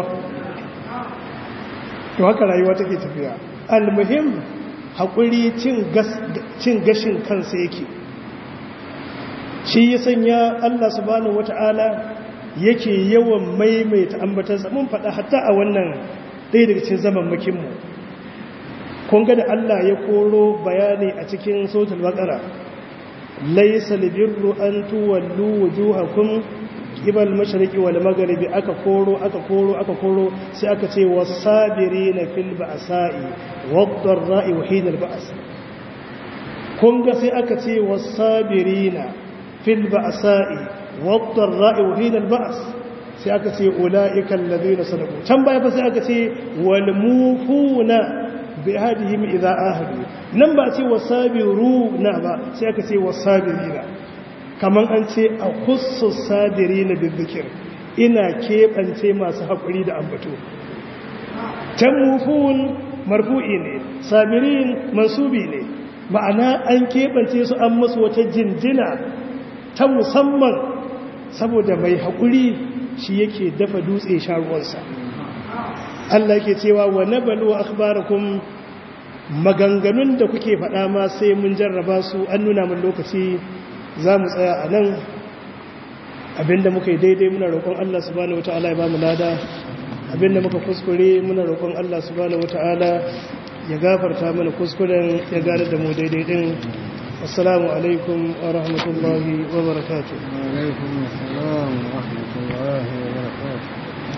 to haka rayuwa take tafiya almuhim haƙuri cin gashin kansa yake shi ya sanya Allah subhanahu wata'ala yake yawan maimaita ambatansa mun faɗa hatta a wannan ɗaya daga cikin zaman makinmu kun ga da Allah ya koro bayani a cikin sautul baqara laysa libirru an tuwallu wujuhakum qibal mashriqi wal maghribi aka koro aka koro aka koro sai aka ce was-sabirina fil ba'sa'i wad-dharra'i wa hinal ba's kun ga sai aka ce was-sabirina fil ba'sa'i wad-dharra'i wa hinal ba's sai aka ce ulaika alladhina sadaqu can baya fa sai aka ce wal mufuna bi hadihim idza ahadu nan ba ce wasabiru na ba sai aka ce wasabirina kaman an ce a khussu sabirina bizikir ina keɓance masu haƙuri da ambato can mufun marfu'i ne sabirin mansubi ne ma'ana an keɓance su an masu wata jinjina ta musamman saboda mai haƙuri shi yake dafa dutse sharuwarsa Allah ke cewa wa nabalu akhbarakum maganganun da kuke faɗa ma sai mun jarraba su an nuna mun lokaci za mu tsaya a nan abinda muka yi daidai muna roƙon Allah subhanahu wata'ala ya ba mu lada abinda muka kuskure muna roƙon Allah subhanahu wata'ala ya gafarta mana kuskuren ya gane da mu daidai din assalamu alaikum wa rahmatullahi wa barakatuh wa alaikum assalam wa rahmatullahi wa barakatuh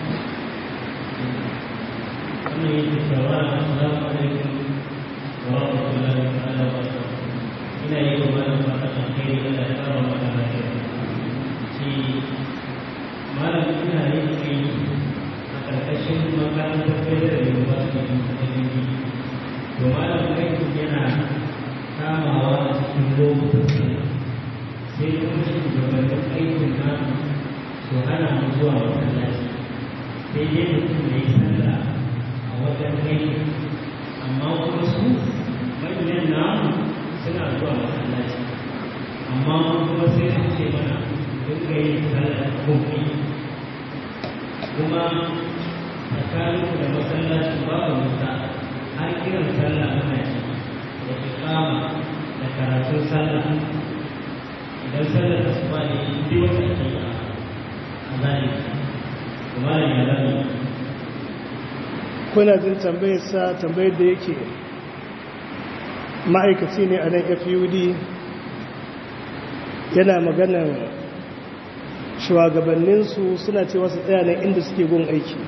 ina yi wa malam fata alheri da ya kara mata lafiya shi malam ina yin aiki a ƙarƙashin makarantar federal university ta jirgi to malam aiki yana kamawa a cikin lokutan sai kuma shugabannin aikin namu su hana mu zuwa masallaci sai dai mutum ya yi sallah a wajen aiki amma kuma su manyan namu suna zuwa masallaci amma kuma sai su ce mana duka yin sallar kofi kuma tsakanin da masallaci babu musa har kiran sallah muna ci da ikama da karatun sallah idan sallar da su ba ne duk wata ake a zalika kuma da ya zama kuna jin tambayar sa tambayar da yake ma'aikaci ne a nan fud yana maganan shugabanninsu suna cewa su tsaya nan inda suke gun aiki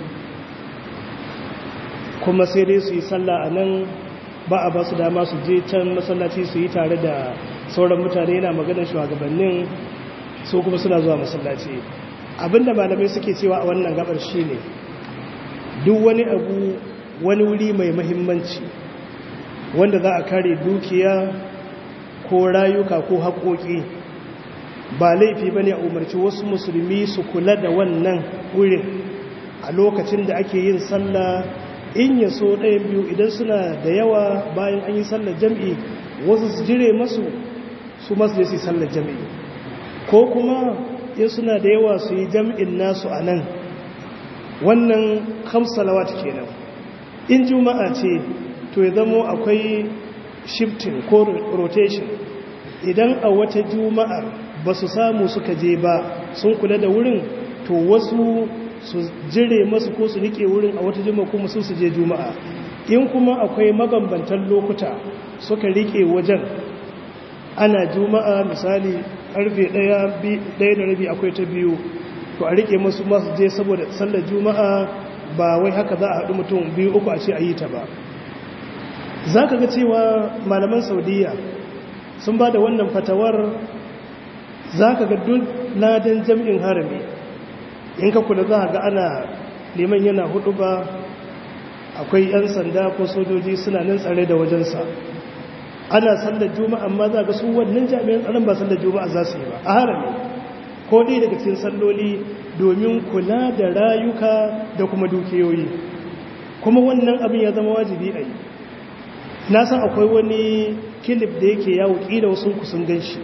kuma sai dai su yi sallah a nan ba a ba su dama su je can masallaci su yi tare da sauran mutane yana maganan shugabannin su kuma suna zuwa masallaci abinda malamai suke cewa a wannan gabar shi ne duk wani abu wani wuri mai mahimmanci wanda za a kare dukiya ko rayuka ko haƙoƙi ba laifi ba ne a umarci wasu musulmi su kula da wannan wurin a lokacin da ake yin sallah in ya so ɗayan biyu idan suna da yawa bayan an yi sallar jam'i wasu su jire masu su masu da su yi sallar jam'i ko kuma in suna da yawa su yi jam'in nasu a nan wannan hamsalawat kenan in juma'a ce to ya zamo akwai shifting ko rotation idan a wata juma'ar ba su samu suka je ba sun kula da wurin to wasu su jire masu ko su rike wurin a wata juma'a kuma su su je juma'a in kuma akwai mabambantan lokuta suka rike wajen ana juma'a misali karfe ɗaya da rabi akwai ta biyu to a rike masu masu je saboda sallar juma'a ba wai haka za a haɗu mutum biyu uku a ce a yi ta ba za ka ga cewa malaman saudiya sun ba da wannan fatawar za ka ga duk ladan jam'in harami in ka kula za ga ana neman yana hudu ba akwai 'yan sanda ko sojoji suna nan tsare da wajensa ana sallar juma'a amma za ga su wannan jami'an tsaron ba sallar juma'a za su yi ba a harami ko ɗaya daga cikin salloli domin kula da rayuka da kuma dukiyoyi kuma wannan abin ya zama wajibi a yi na san akwai wani kilif da yake yawo ƙila wasu kusan gan shi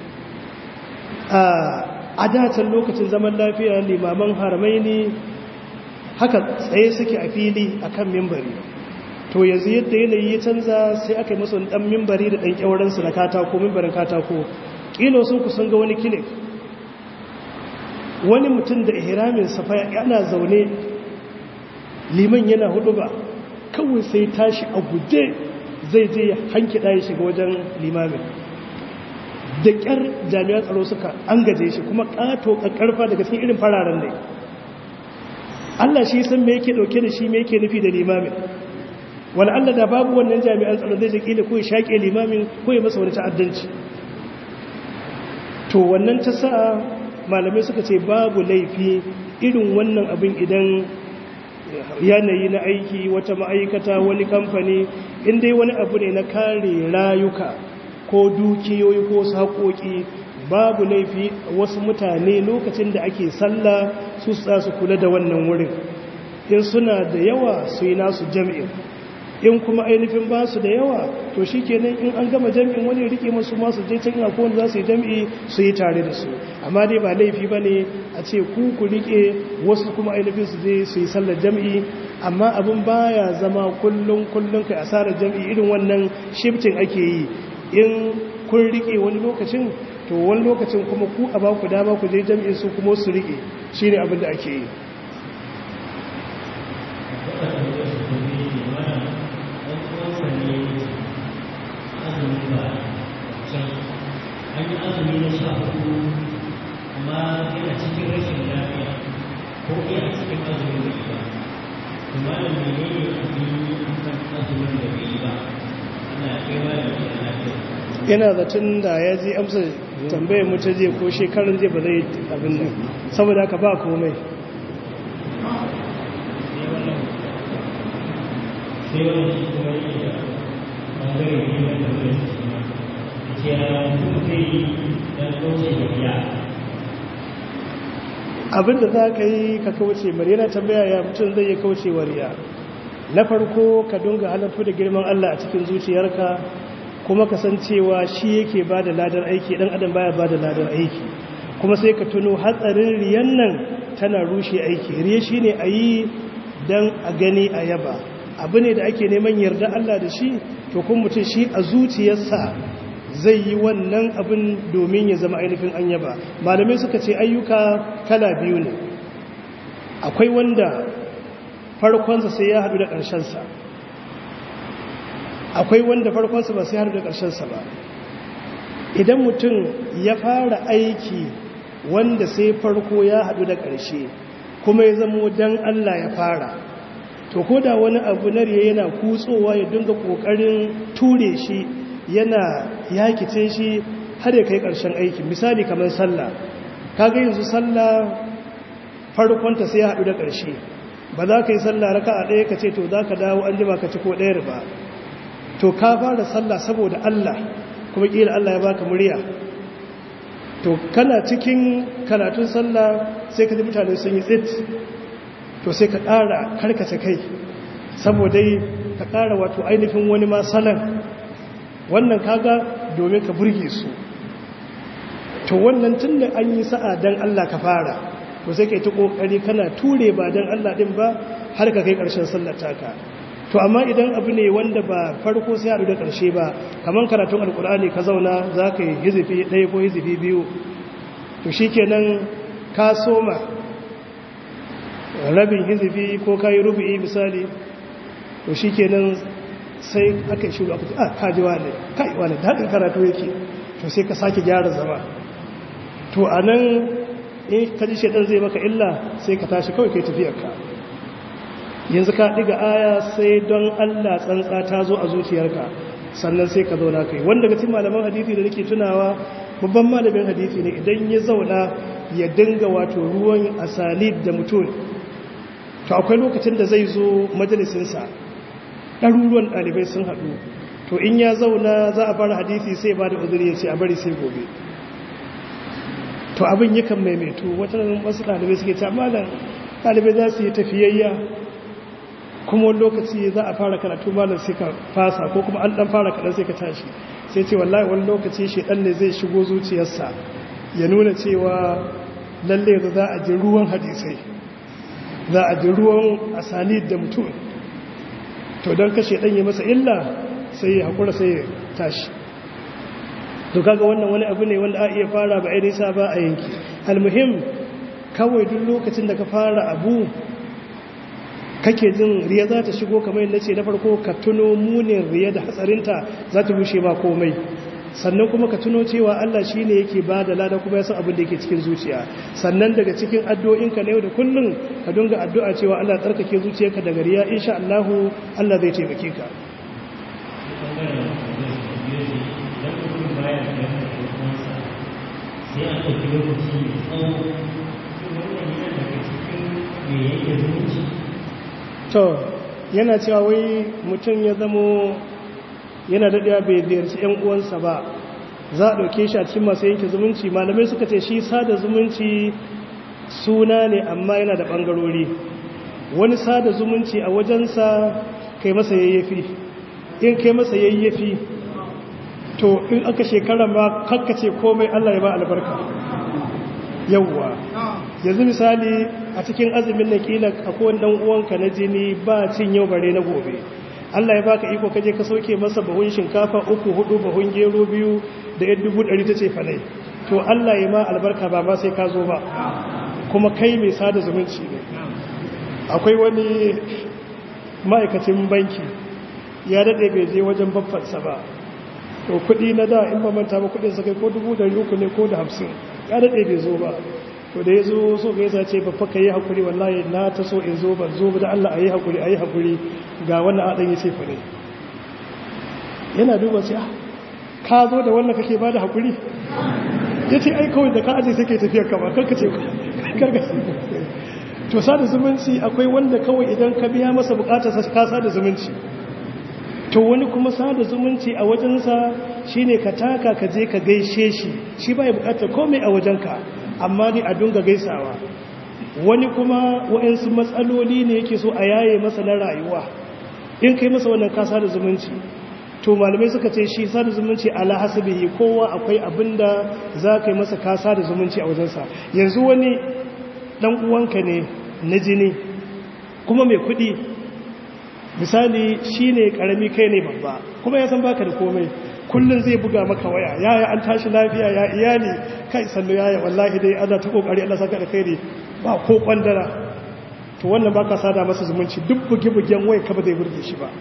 a datan lokacin zaman lafiya limaman haramai ne haka tsaye suke a fili a kan mimbari to yanzu yadda yanayi ya canza sai aka yi masu ɗan mimbari da ɗan ƙyawaransu na katako mimbarin katako ƙila sun kusan ga wani kilif wani mutum da ihramin safa yana zaune liman yana hudu ba kawai sai tashi a guje zai je hanki ɗaya shiga wajen limamin da ƙyar jami'an tsaro suka an gaje shi kuma ƙato ƙarfa daga cikin irin fararen ne Allah shi san me yake ɗauke da shi me yake nufi da limamin wani Allah da babu wannan jami'an tsaro zai je ko ya shaƙe limamin ko ya masa wani ta'addanci to wannan ta sa malamai suka ce babu laifi irin wannan abin idan yanayi na aiki wata ma'aikata wani kamfani inda wani abu ne na kare rayuka ko dukiyoyi ko saƙoƙi babu laifi wasu mutane lokacin da ake sallah su sa su kula da wannan wurin in suna da yawa su yi nasu jami'in in kuma ainihin ba su da yawa to shi kenan in an gama jami'in wani rike masu masu je can ina kowane za su yi jami'i su yi tare da su amma dai ba laifi ba ne a ce ku ku rike wasu kuma ainihin su je su yi sallar jami'i amma abin baya zama kullum kullum kai asarar jami'i irin wannan shifting ake yi in kun rike wani lokacin to wani lokacin kuma ku a ba ku dama ku je jami'in su kuma su rike shine abin da ake yi an yi azumi na sha hudu amma yana cikin rashin lafiya ko yana cikin azumin da ba kuma da mene ne abin kan azumin da bai yi ba ana kaiwa da ke lafiya yana zaton da ya ji amsa tambayar mu ta je ko shekarun je ba zai abin nan saboda haka ba komai sai wani shi kuma yi da ɓangare biyu da tambayar su ma ce ya mutum zai yi don kauce da biya abinda za ka yi ka kauce mari yana tambaya ya mutum zai yi kauce wariya na farko ka dunga halartu da girman Allah a cikin zuciyarka kuma ka san cewa shi yake ba da ladar aiki dan adam baya ba da ladar aiki kuma sai ka tuno hatsarin riyan nan tana rushe aiki riya shine a yi don a gani a yaba abu ne da ake neman yarda Allah da shi to kuma mutum shi a zuciyarsa zai yi wannan abin domin ya zama ainihin an yaba malamai suka ce ayyuka kala biyu ne akwai wanda farkonsa sai ya haɗu da ƙarshensa akwai wanda farkonsa ba sai haɗu da ƙarshensa ba idan mutum ya fara aiki wanda sai farko ya haɗu da ƙarshe kuma ya zamo don Allah ya fara to ko da wani abu na riya yana kutsowa ya dinga ƙoƙarin ture shi yana yakice shi har ya kai ƙarshen aiki misali kamar sallah kaga yanzu sallah farkonta sai ya haɗu da ƙarshe ba za ka yi sallah raka a ɗaya ka ce to za ka dawo an jima ka ci ko ɗayar ba to ka fara sallah saboda Allah kuma ƙila Allah ya baka murya to kana cikin karatun sallah sai ka ji mutane sun yi tsit to sai ka ƙara karkace kai saboda ka ƙara wato ainihin wani ma salon wannan kaga domin ka burge su to wannan tun da an yi sa'a don Allah ka fara to sai ka yi ta ƙoƙari kana ture ba don Allah ɗin ba har ka kai ƙarshen sallata ka to amma idan abu ne wanda ba farko sai haɗu da ƙarshe ba kamar karatun alkur'ani ka zauna za ka yi hizifi ɗaya ko hizifi biyu to shi kenan ka soma rabin hizifi ko ka yi rubu'i misali to shi kenan sai aka yi shuru aka ce a kaji wane kai wane daɗin karatu yake to sai ka sake gyara zama to a nan in ka ji shaɗan zai maka illa sai ka tashi kawai kai tafiyarka yanzu ka ɗiga aya sai don Allah tsantsa ta zo a zuciyarka sannan sai ka zauna kai wanda ga cikin malaman hadisi da nake tunawa babban malamin hadisi ne idan ya zauna ya dinga wato ruwan asalib da mutum to akwai lokacin da zai zo majalisinsa ɗaruruwan ɗalibai sun haɗu to in ya zauna za a fara hadisi sai ba da uzuri ya ce a bari sai gobe to abin yakan maimaitu wata wasu ɗalibai suke ta malam ɗalibai za su yi tafiyayya kuma wani lokaci za a fara karatu malam sai ka fasa ko kuma an ɗan fara kaɗan sai ka tashi sai ce wallahi wani lokaci shi ɗan ne zai shigo zuciyarsa ya nuna cewa lalle za a ji ruwan hadisai za a ji ruwan asani da mutum to don kashe ɗan yi masa illa sai ya haƙura sai ya tashi to kaga wannan wani abu ne wanda a iya fara ba a nisa ba a yanki almuhim kawai duk lokacin da ka fara abu kake jin riya za ta shigo kamar yadda ce na farko ka tuno munin riya da hatsarinta za ta bushe ba komai sannan kuma ka tuno cewa Allah shi ne yake ba da lada kuma ya san abin da yake cikin zuciya sannan daga cikin addu'o'inka na yau da kullum ka dunga addu'a cewa Allah tsarkake zuciyarka daga riya insha Allah Allah zai taimake ka sai an ɗauki lokaci mai tsawo wannan yana daga cikin me yake zumunci to yana cewa wai mutum ya zamo yana daɗewa bai ziyarci 'yan uwansa ba za a ɗauke shi a cikin masu yanke zumunci malamai suka ce shi sada zumunci suna ne amma yana da ɓangarori wani sada zumunci a wajensa kai masa yayyafi in kai masa yayyafi to in aka shekara ma kakkace komai Allah ya ba albarka yawwa yanzu misali a cikin azumin na kila akwai dan uwanka na jini ba cin yau bare na gobe Allah ya baka iko kaje ka sauke masa bahun shinkafa uku hudu bahun gero biyu da yan dubu ɗari ta ce falai to Allah ya ma albarka ba ma sai ka zo ba kuma kai mai sada zumunci ne akwai wani ma'aikacin banki ya daɗe bai je wajen babbansa ba to kudi na da in mamanta ba kudin sa kai ko dubu dari uku ne ko da hamsin ya daɗe bai zo ba to da ya zo so ga yasa ce babba ka yi haƙuri wallahi na ta so in zo ban zo ba da Allah a yi haƙuri a yi haƙuri ga wannan aɗan ya ce fa ne yana duba ce ka zo da wannan kake ba da haƙuri ya ce ai kawai da ka aje sai ke tafiyar kama karka ce karka to sada zumunci akwai wanda kawai idan ka biya masa bukatarsa ka sada zumunci to wani kuma sada zumunci a wajensa shine ka taka ka je ka gaishe shi shi bai bukatar komai a wajenka amma dai a dunga gaisawa wani kuma wa'ansu matsaloli ne yake so a yaye masa na rayuwa in kai masa wannan ka sada zumunci to malamai suka ce shi sada zumunci ala hasabihi kowa akwai abinda za ka yi masa ka sada zumunci a wajensa yanzu wani dan uwanka ne na jini kuma mai kuɗi misali shi ne ƙarami kai ne babba kuma ya san baka da komai kullum zai buga maka waya yaya an tashi lafiya ya iyali kai sannu yaya wallahi dai ana ta kokari Allah saka da kai ba ko kwandara to wannan baka sada masa zumunci duk bugi-bugen waya ka ba zai burge shi ba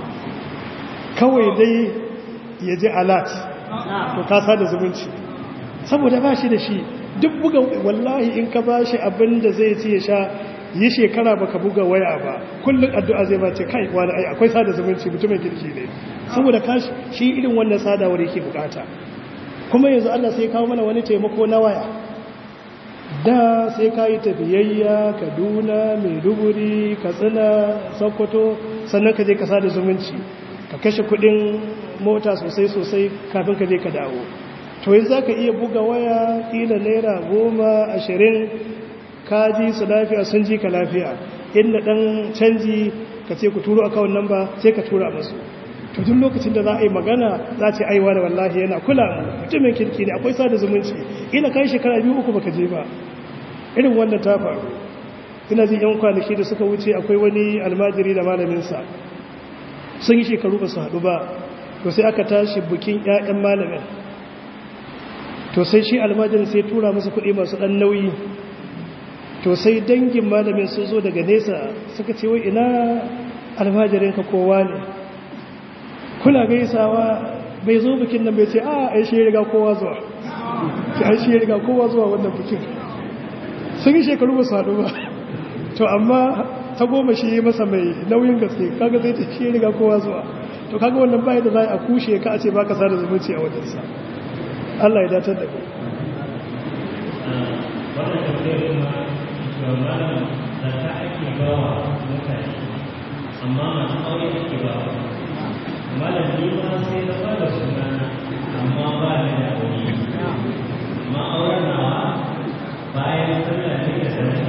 kawai dai ya je alat to ka sada zumunci saboda ba shi da shi duk buga wallahi in ka ba shi abin da zai ci ya sha yi shekara baka buga waya ba kullum addu'a zai bace kai wani ai akwai sada zumunci mutumin kirki ne saboda kashi shi irin wannan sadawar yake bukata kuma yanzu Allah sai kawo mana wani taimako na waya da sai ka yi tafiyayya kaduna maiduguri katsina sokoto sannan ka je ka sada zumunci ka kashe kudin mota sosai sosai kafin ka je ka dawo to yanzu za ka iya buga waya kila naira goma ashirin ka ji su lafiya sun ji ka lafiya inda dan canji ka ce ku turo akawun nan ba sai ka tura musu to duk lokacin da za a yi magana za ce aiwa da wallahi yana kula mu mutumin kirki ne akwai sada zumunci ina kai shekara biyu uku baka je ba irin wannan ta faru ina jin yan kwanaki da suka wuce akwai wani almajiri da malaminsa sun yi shekaru ba su haɗu ba to sai aka tashi bukin 'ya'yan malamin to sai shi almajirin sai tura masa kuɗi masu ɗan nauyi to sai dangin malamin sun zo daga nesa suka ce wai ina almajirinka kowa ne kula gaisawa bai zo bikin nan bai ce a ai shi ya riga kowa zuwa ce ai shi ya riga kowa zuwa wannan bikin sun yi shekaru ba su haɗu ba to amma ta goma shi masa mai nauyin gaske kaga zai ta shi ya riga kowa zuwa to kaga wannan bayan da za a kushe ka a ce baka sada zumunci a wajensa Allah ya datar da ku wannan tafiyar kuma shugaban da ta ake bawa mutane amma masu aure ake bawa malam ni ma sai na fara suna amma ba ni da aure amma auren nawa bayan sallah ne da sarki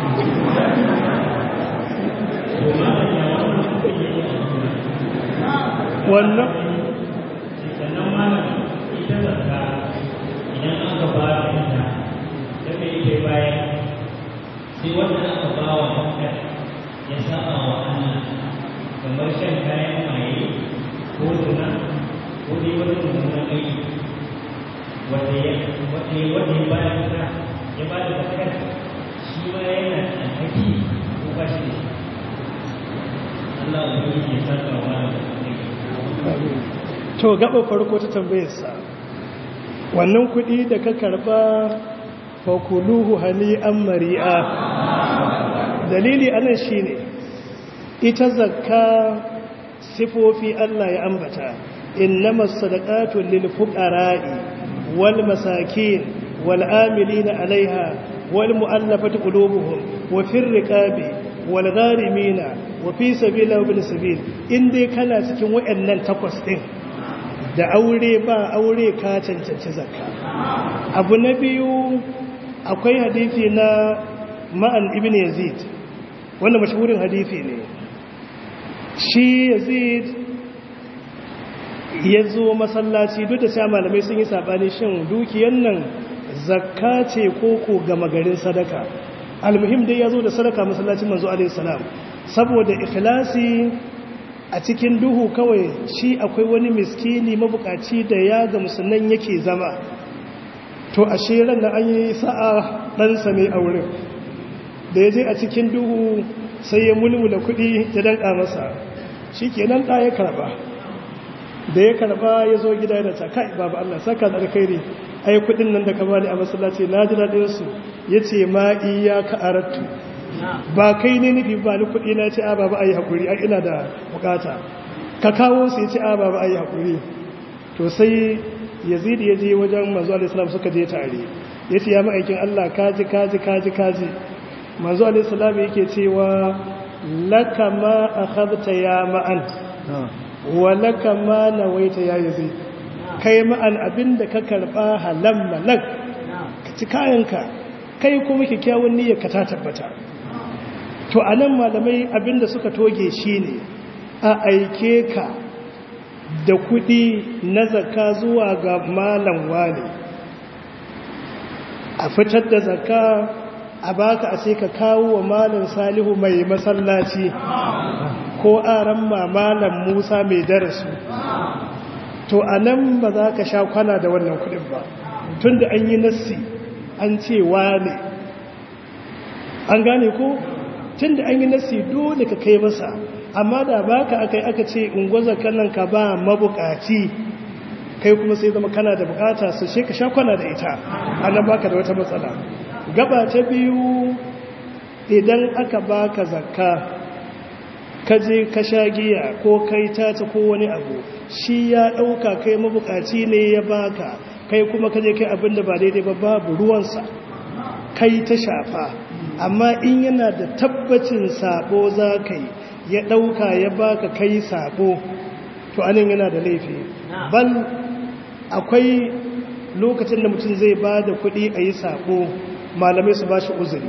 to malam ya wannan kuɗi ne wannan sannan malam ita zakka idan aka ba da ita da me yake bayan sai wanda aka ba wa zakkar ya saba wa Allah kamar shan kayan maye ko zina ko dai wani mummunan aiki wanda ya wanda ya wanda ya bayar da ya ba da zakar shi ma yana da alhaki ko ba shi da shi Allah ya saka wa da to gaba farko ta tambayarsa wannan kuɗi da ka karɓa fakuluhu hani'an mari'a dalili anan shine ita zakka sifofi Allah ya ambata innamas sadaqatu lil fuqara'i wal masakin wal amilina 'alayha wal mu'allafati qulubuhum wa fir riqabi wal gharimina wa fi sabila wa bil sabil in dai kana cikin wayannan takwas din da aure ba aure ka cancanci zakka abu na biyu akwai hadisi na ma'an ibn yazid wanda mashhurin hadisi ne shi yazid ya zo masallaci duk da sha malamai sun yi sabani shin dukiyan nan zakka ce ko ko gama garin sadaka almuhim dai ya zo da sadaka masallacin manzo alaihi salam saboda ikhlasi a cikin duhu kawai shi akwai wani miskini mabukaci da ya ga musulman yake zama to a shirin da an yi sa'a ɗansa mai aure da ya je a cikin duhu sai ya mulmula kuɗi ya danƙa masa shi kenan ɗa ya karɓa da ya karɓa ya zo gida da ta kai babu Allah saka da alkhairi ai kuɗin nan da ka bani a masallaci na ji daɗin su ya ce ma iya ka arattu ba kai ne nufi ba ni kuɗi na ce a babu ayi haƙuri a ina da bukata ka kawo su ya ce a babu ayi haƙuri to sai yazid ya je wajen manzo alaihissalam suka je tare ya ce ya ma'aikin Allah kaji kaji kaji kaji manzo alaihissalam yake cewa laka ma akhadta ya ma'an wa laka ma nawaita ya yazid kai ma'an abinda ka karba halam malak ka ci kayanka kai kuma kikkiawan niyyar ka ta tabbata to anan malamai abinda suka toge shine a aike ka da kudi na zaka zuwa ga malam wani a fitar da zaka a baka a sai ka kawo wa malam salihu mai masallaci ko aran malam musa mai darasu to a nan ba za ka sha kwana da wannan kudin ba tun da an yi nassi an ce wane an gane ko tun da an yi nassi dole ka kai masa amma da baka aka yi aka ce ungwaza kanan ka ba mabukaci kai kuma sai zama kana da bukata su she ka sha kwana da ita annan baka da wata matsala gaba ta biyu idan aka baka zakka ka je ka sha giya ko kai tata ko wani abu shi ya dauka kai mabukaci ne ya baka kai kuma ka je kai abin da ba daidai ba babu ruwansa kai ta shafa amma in yana da tabbacin sabo za ka yi ya ɗauka ya baka kai sabo to anan yana da laifi bal akwai lokacin da mutum zai ba da kuɗi a yi sabo malamai su ba shi uzuri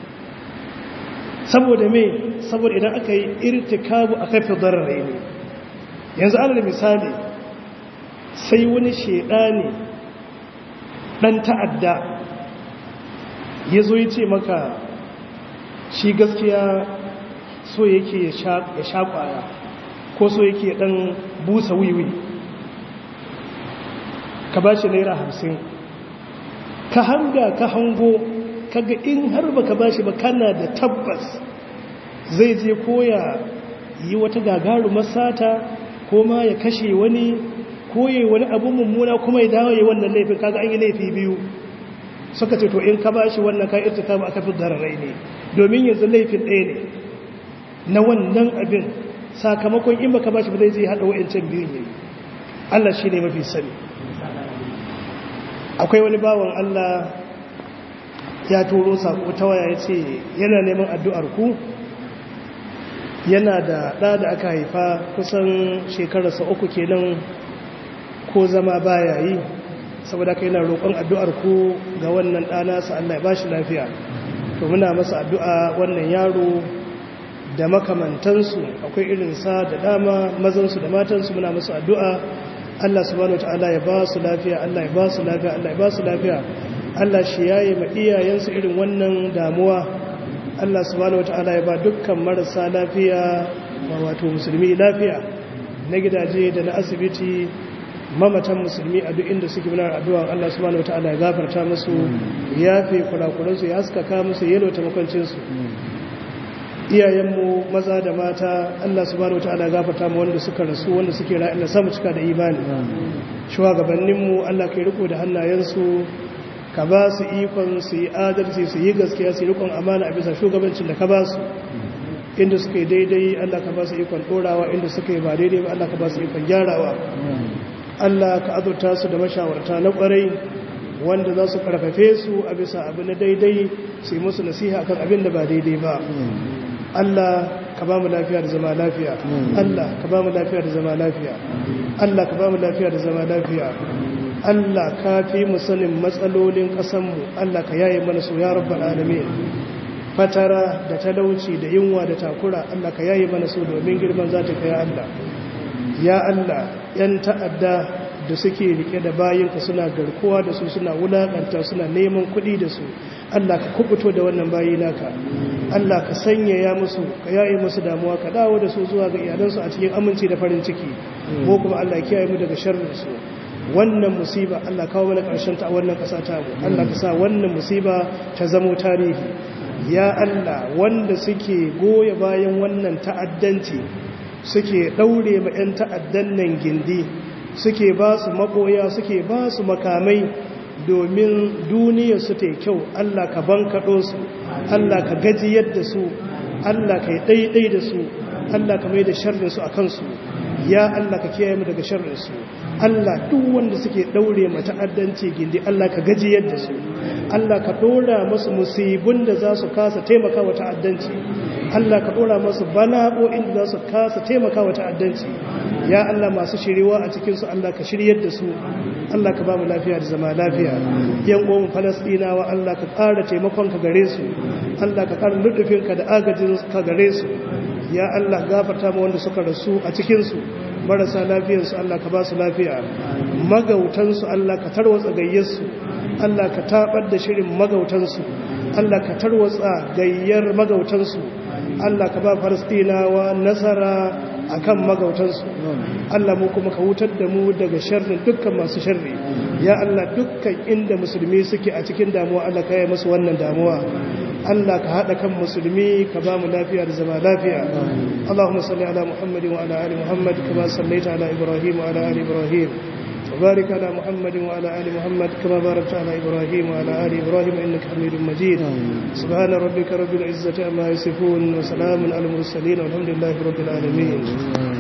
saboda me saboda idan aka yi irtikabu a kafin darare ne yanzu alal misali sai wani ne ɗan ta'adda ya zo ya ce maka shi gaskiya so yake ya sha kwaya ko so yake dan busa wiwi ka ba shi naira hamsin ka hanga ka hango kaga in har ba ka ba shi ba kana da tabbas zai je koya yi wata gagaru masata ko ma ya kashe wani ko yi wani abu mummuna kuma ya dawo yi wannan laifin kaga an yi laifi biyu suka ce to in ka ba shi wannan ka irtika ba aka fi dararai ne domin yanzu laifin ɗaya ne na wannan abin sakamakon in baka bashi ba zai zai hada wa'ancan biyun ne Allah shi ne mafi sani akwai wani bawan Allah ya turo sako ta waya ya ce yana neman addu'ar ku yana da ɗa da aka haifa kusan shekararsa uku kenan ko zama baya yi saboda kai yana roƙon addu'ar ku ga wannan ɗanasa Allah ya ba shi lafiya to muna masa addu'a wannan yaro da makamantansu akwai irinsa da dama mazansu da matansu muna masu addu'a Allah subhanahu wata'ala ya ba su lafiya Allah ya ba su lafiya Allah ya ba su lafiya Allah shi yayi ma iyayensu irin wannan damuwa Allah subhanahu wata'ala ya ba dukkan marasa lafiya wato musulmi lafiya na gidaje da na asibiti mamatan musulmi a duk inda suke muna addu'a Allah subhanahu wata'ala ya gafarta musu ya fi kurakuransu ya haskaka musu yalwata makwancinsu iyayenmu maza da mata Allah subhanahu wataala gafarta mu wanda suka rasu wanda suke rayu Allah samu cika da imani shugabanninmu Allah kai riko da hannayensu ka ba su ikon su yi adalci su yi gaskiya su yi rikon amana a bisa shugabancin da ka ba su inda suka yi daidai Allah ka ba su ikon dorawa inda suka yi ba daidai ba Allah ka ba su ikon gyarawa Allah ka azurta su da mashawarta na kwarai wanda za su karfafe su a bisa abu na daidai su yi musu nasiha akan abin da ba daidai ba Allah ka ba mu lafiya da zama lafiya Allah ka ba mu lafiya da zama lafiya Allah ka ba mu lafiya da zama lafiya Allah ka fi mu sanin matsalolin ƙasanmu Allah ka yaye mana su ya rabbal alamin fatara da talauci da yunwa da takura Allah ka yaye mana su domin girman zata ka ya Allah ya Allah yan ta'adda da suke rike da bayinka suna garkuwa da su suna wulakanta suna neman kuɗi da su Allah ka kubuto da wannan bayi naka Allah ka sanya ya musu ka yaye musu damuwa ka dawo da su zuwa ga iyalansu a cikin aminci da farin ciki ko kuma Allah ya kiyaye mu daga sharrin su wannan musiba Allah kawo mana karshen ta a wannan ƙasa ta mu Allah ka sa wannan musiba ta zamo tarihi ya Allah wanda suke goya bayan wannan ta'addanci suke daure ma 'yan ta'addan nan gindi suke ba su maboya suke ba su makamai domin duniyar su ta kyau Allah ka bankaɗo su Allah ka gaji yadda su Allah ka yi ɗaiɗai da su Allah ka mai da sharrinsu a kansu ya Allah ka kiyaye mu daga sharrinsu Allah duk wanda suke ɗaure ma ta'addanci gindi Allah ka gaji yadda su Allah ka ɗora masu musibin da za su kasa taimaka wa ta'addanci Allah ka ɗora masu bala'o'in da za su kasa taimaka wa ta'addanci ya Allah masu shiriwa a cikinsu Allah ka shiryar da su Allah ka ba mu lafiya da zama lafiya yan uwan Falasɗinawa Allah ka ƙara taimakon ka gare su Allah ka ƙara ludufin ka da agajin ka gare su ya Allah gafarta mu wanda suka rasu a cikinsu marasa lafiyarsu Allah ka ba su lafiya magautansu Allah ka tarwatsa gayyarsu Allah ka tabar da shirin magautansu Allah ka tarwatsa gayyar magautansu Allah ka ba Falastinawa nasara akan magautansu Allah mu kuma ka wutar da mu daga sharrin dukkan masu sharri ya Allah dukkan inda musulmi suke a cikin damuwa Allah ka yi musu wannan damuwa Allah ka haɗa kan musulmi ka ba mu lafiya da zama lafiya Allahumma salli ala Muhammadin wa ala ali Muhammad kama sallaita ala Ibrahim wa ala ali Ibrahim وبارك على محمد وعلى آل محمد كما باركت على إبراهيم وعلى آل إبراهيم إنك حميد مجيد سبحان ربك رب العزة عما يصفون وسلام على المرسلين والحمد لله رب العالمين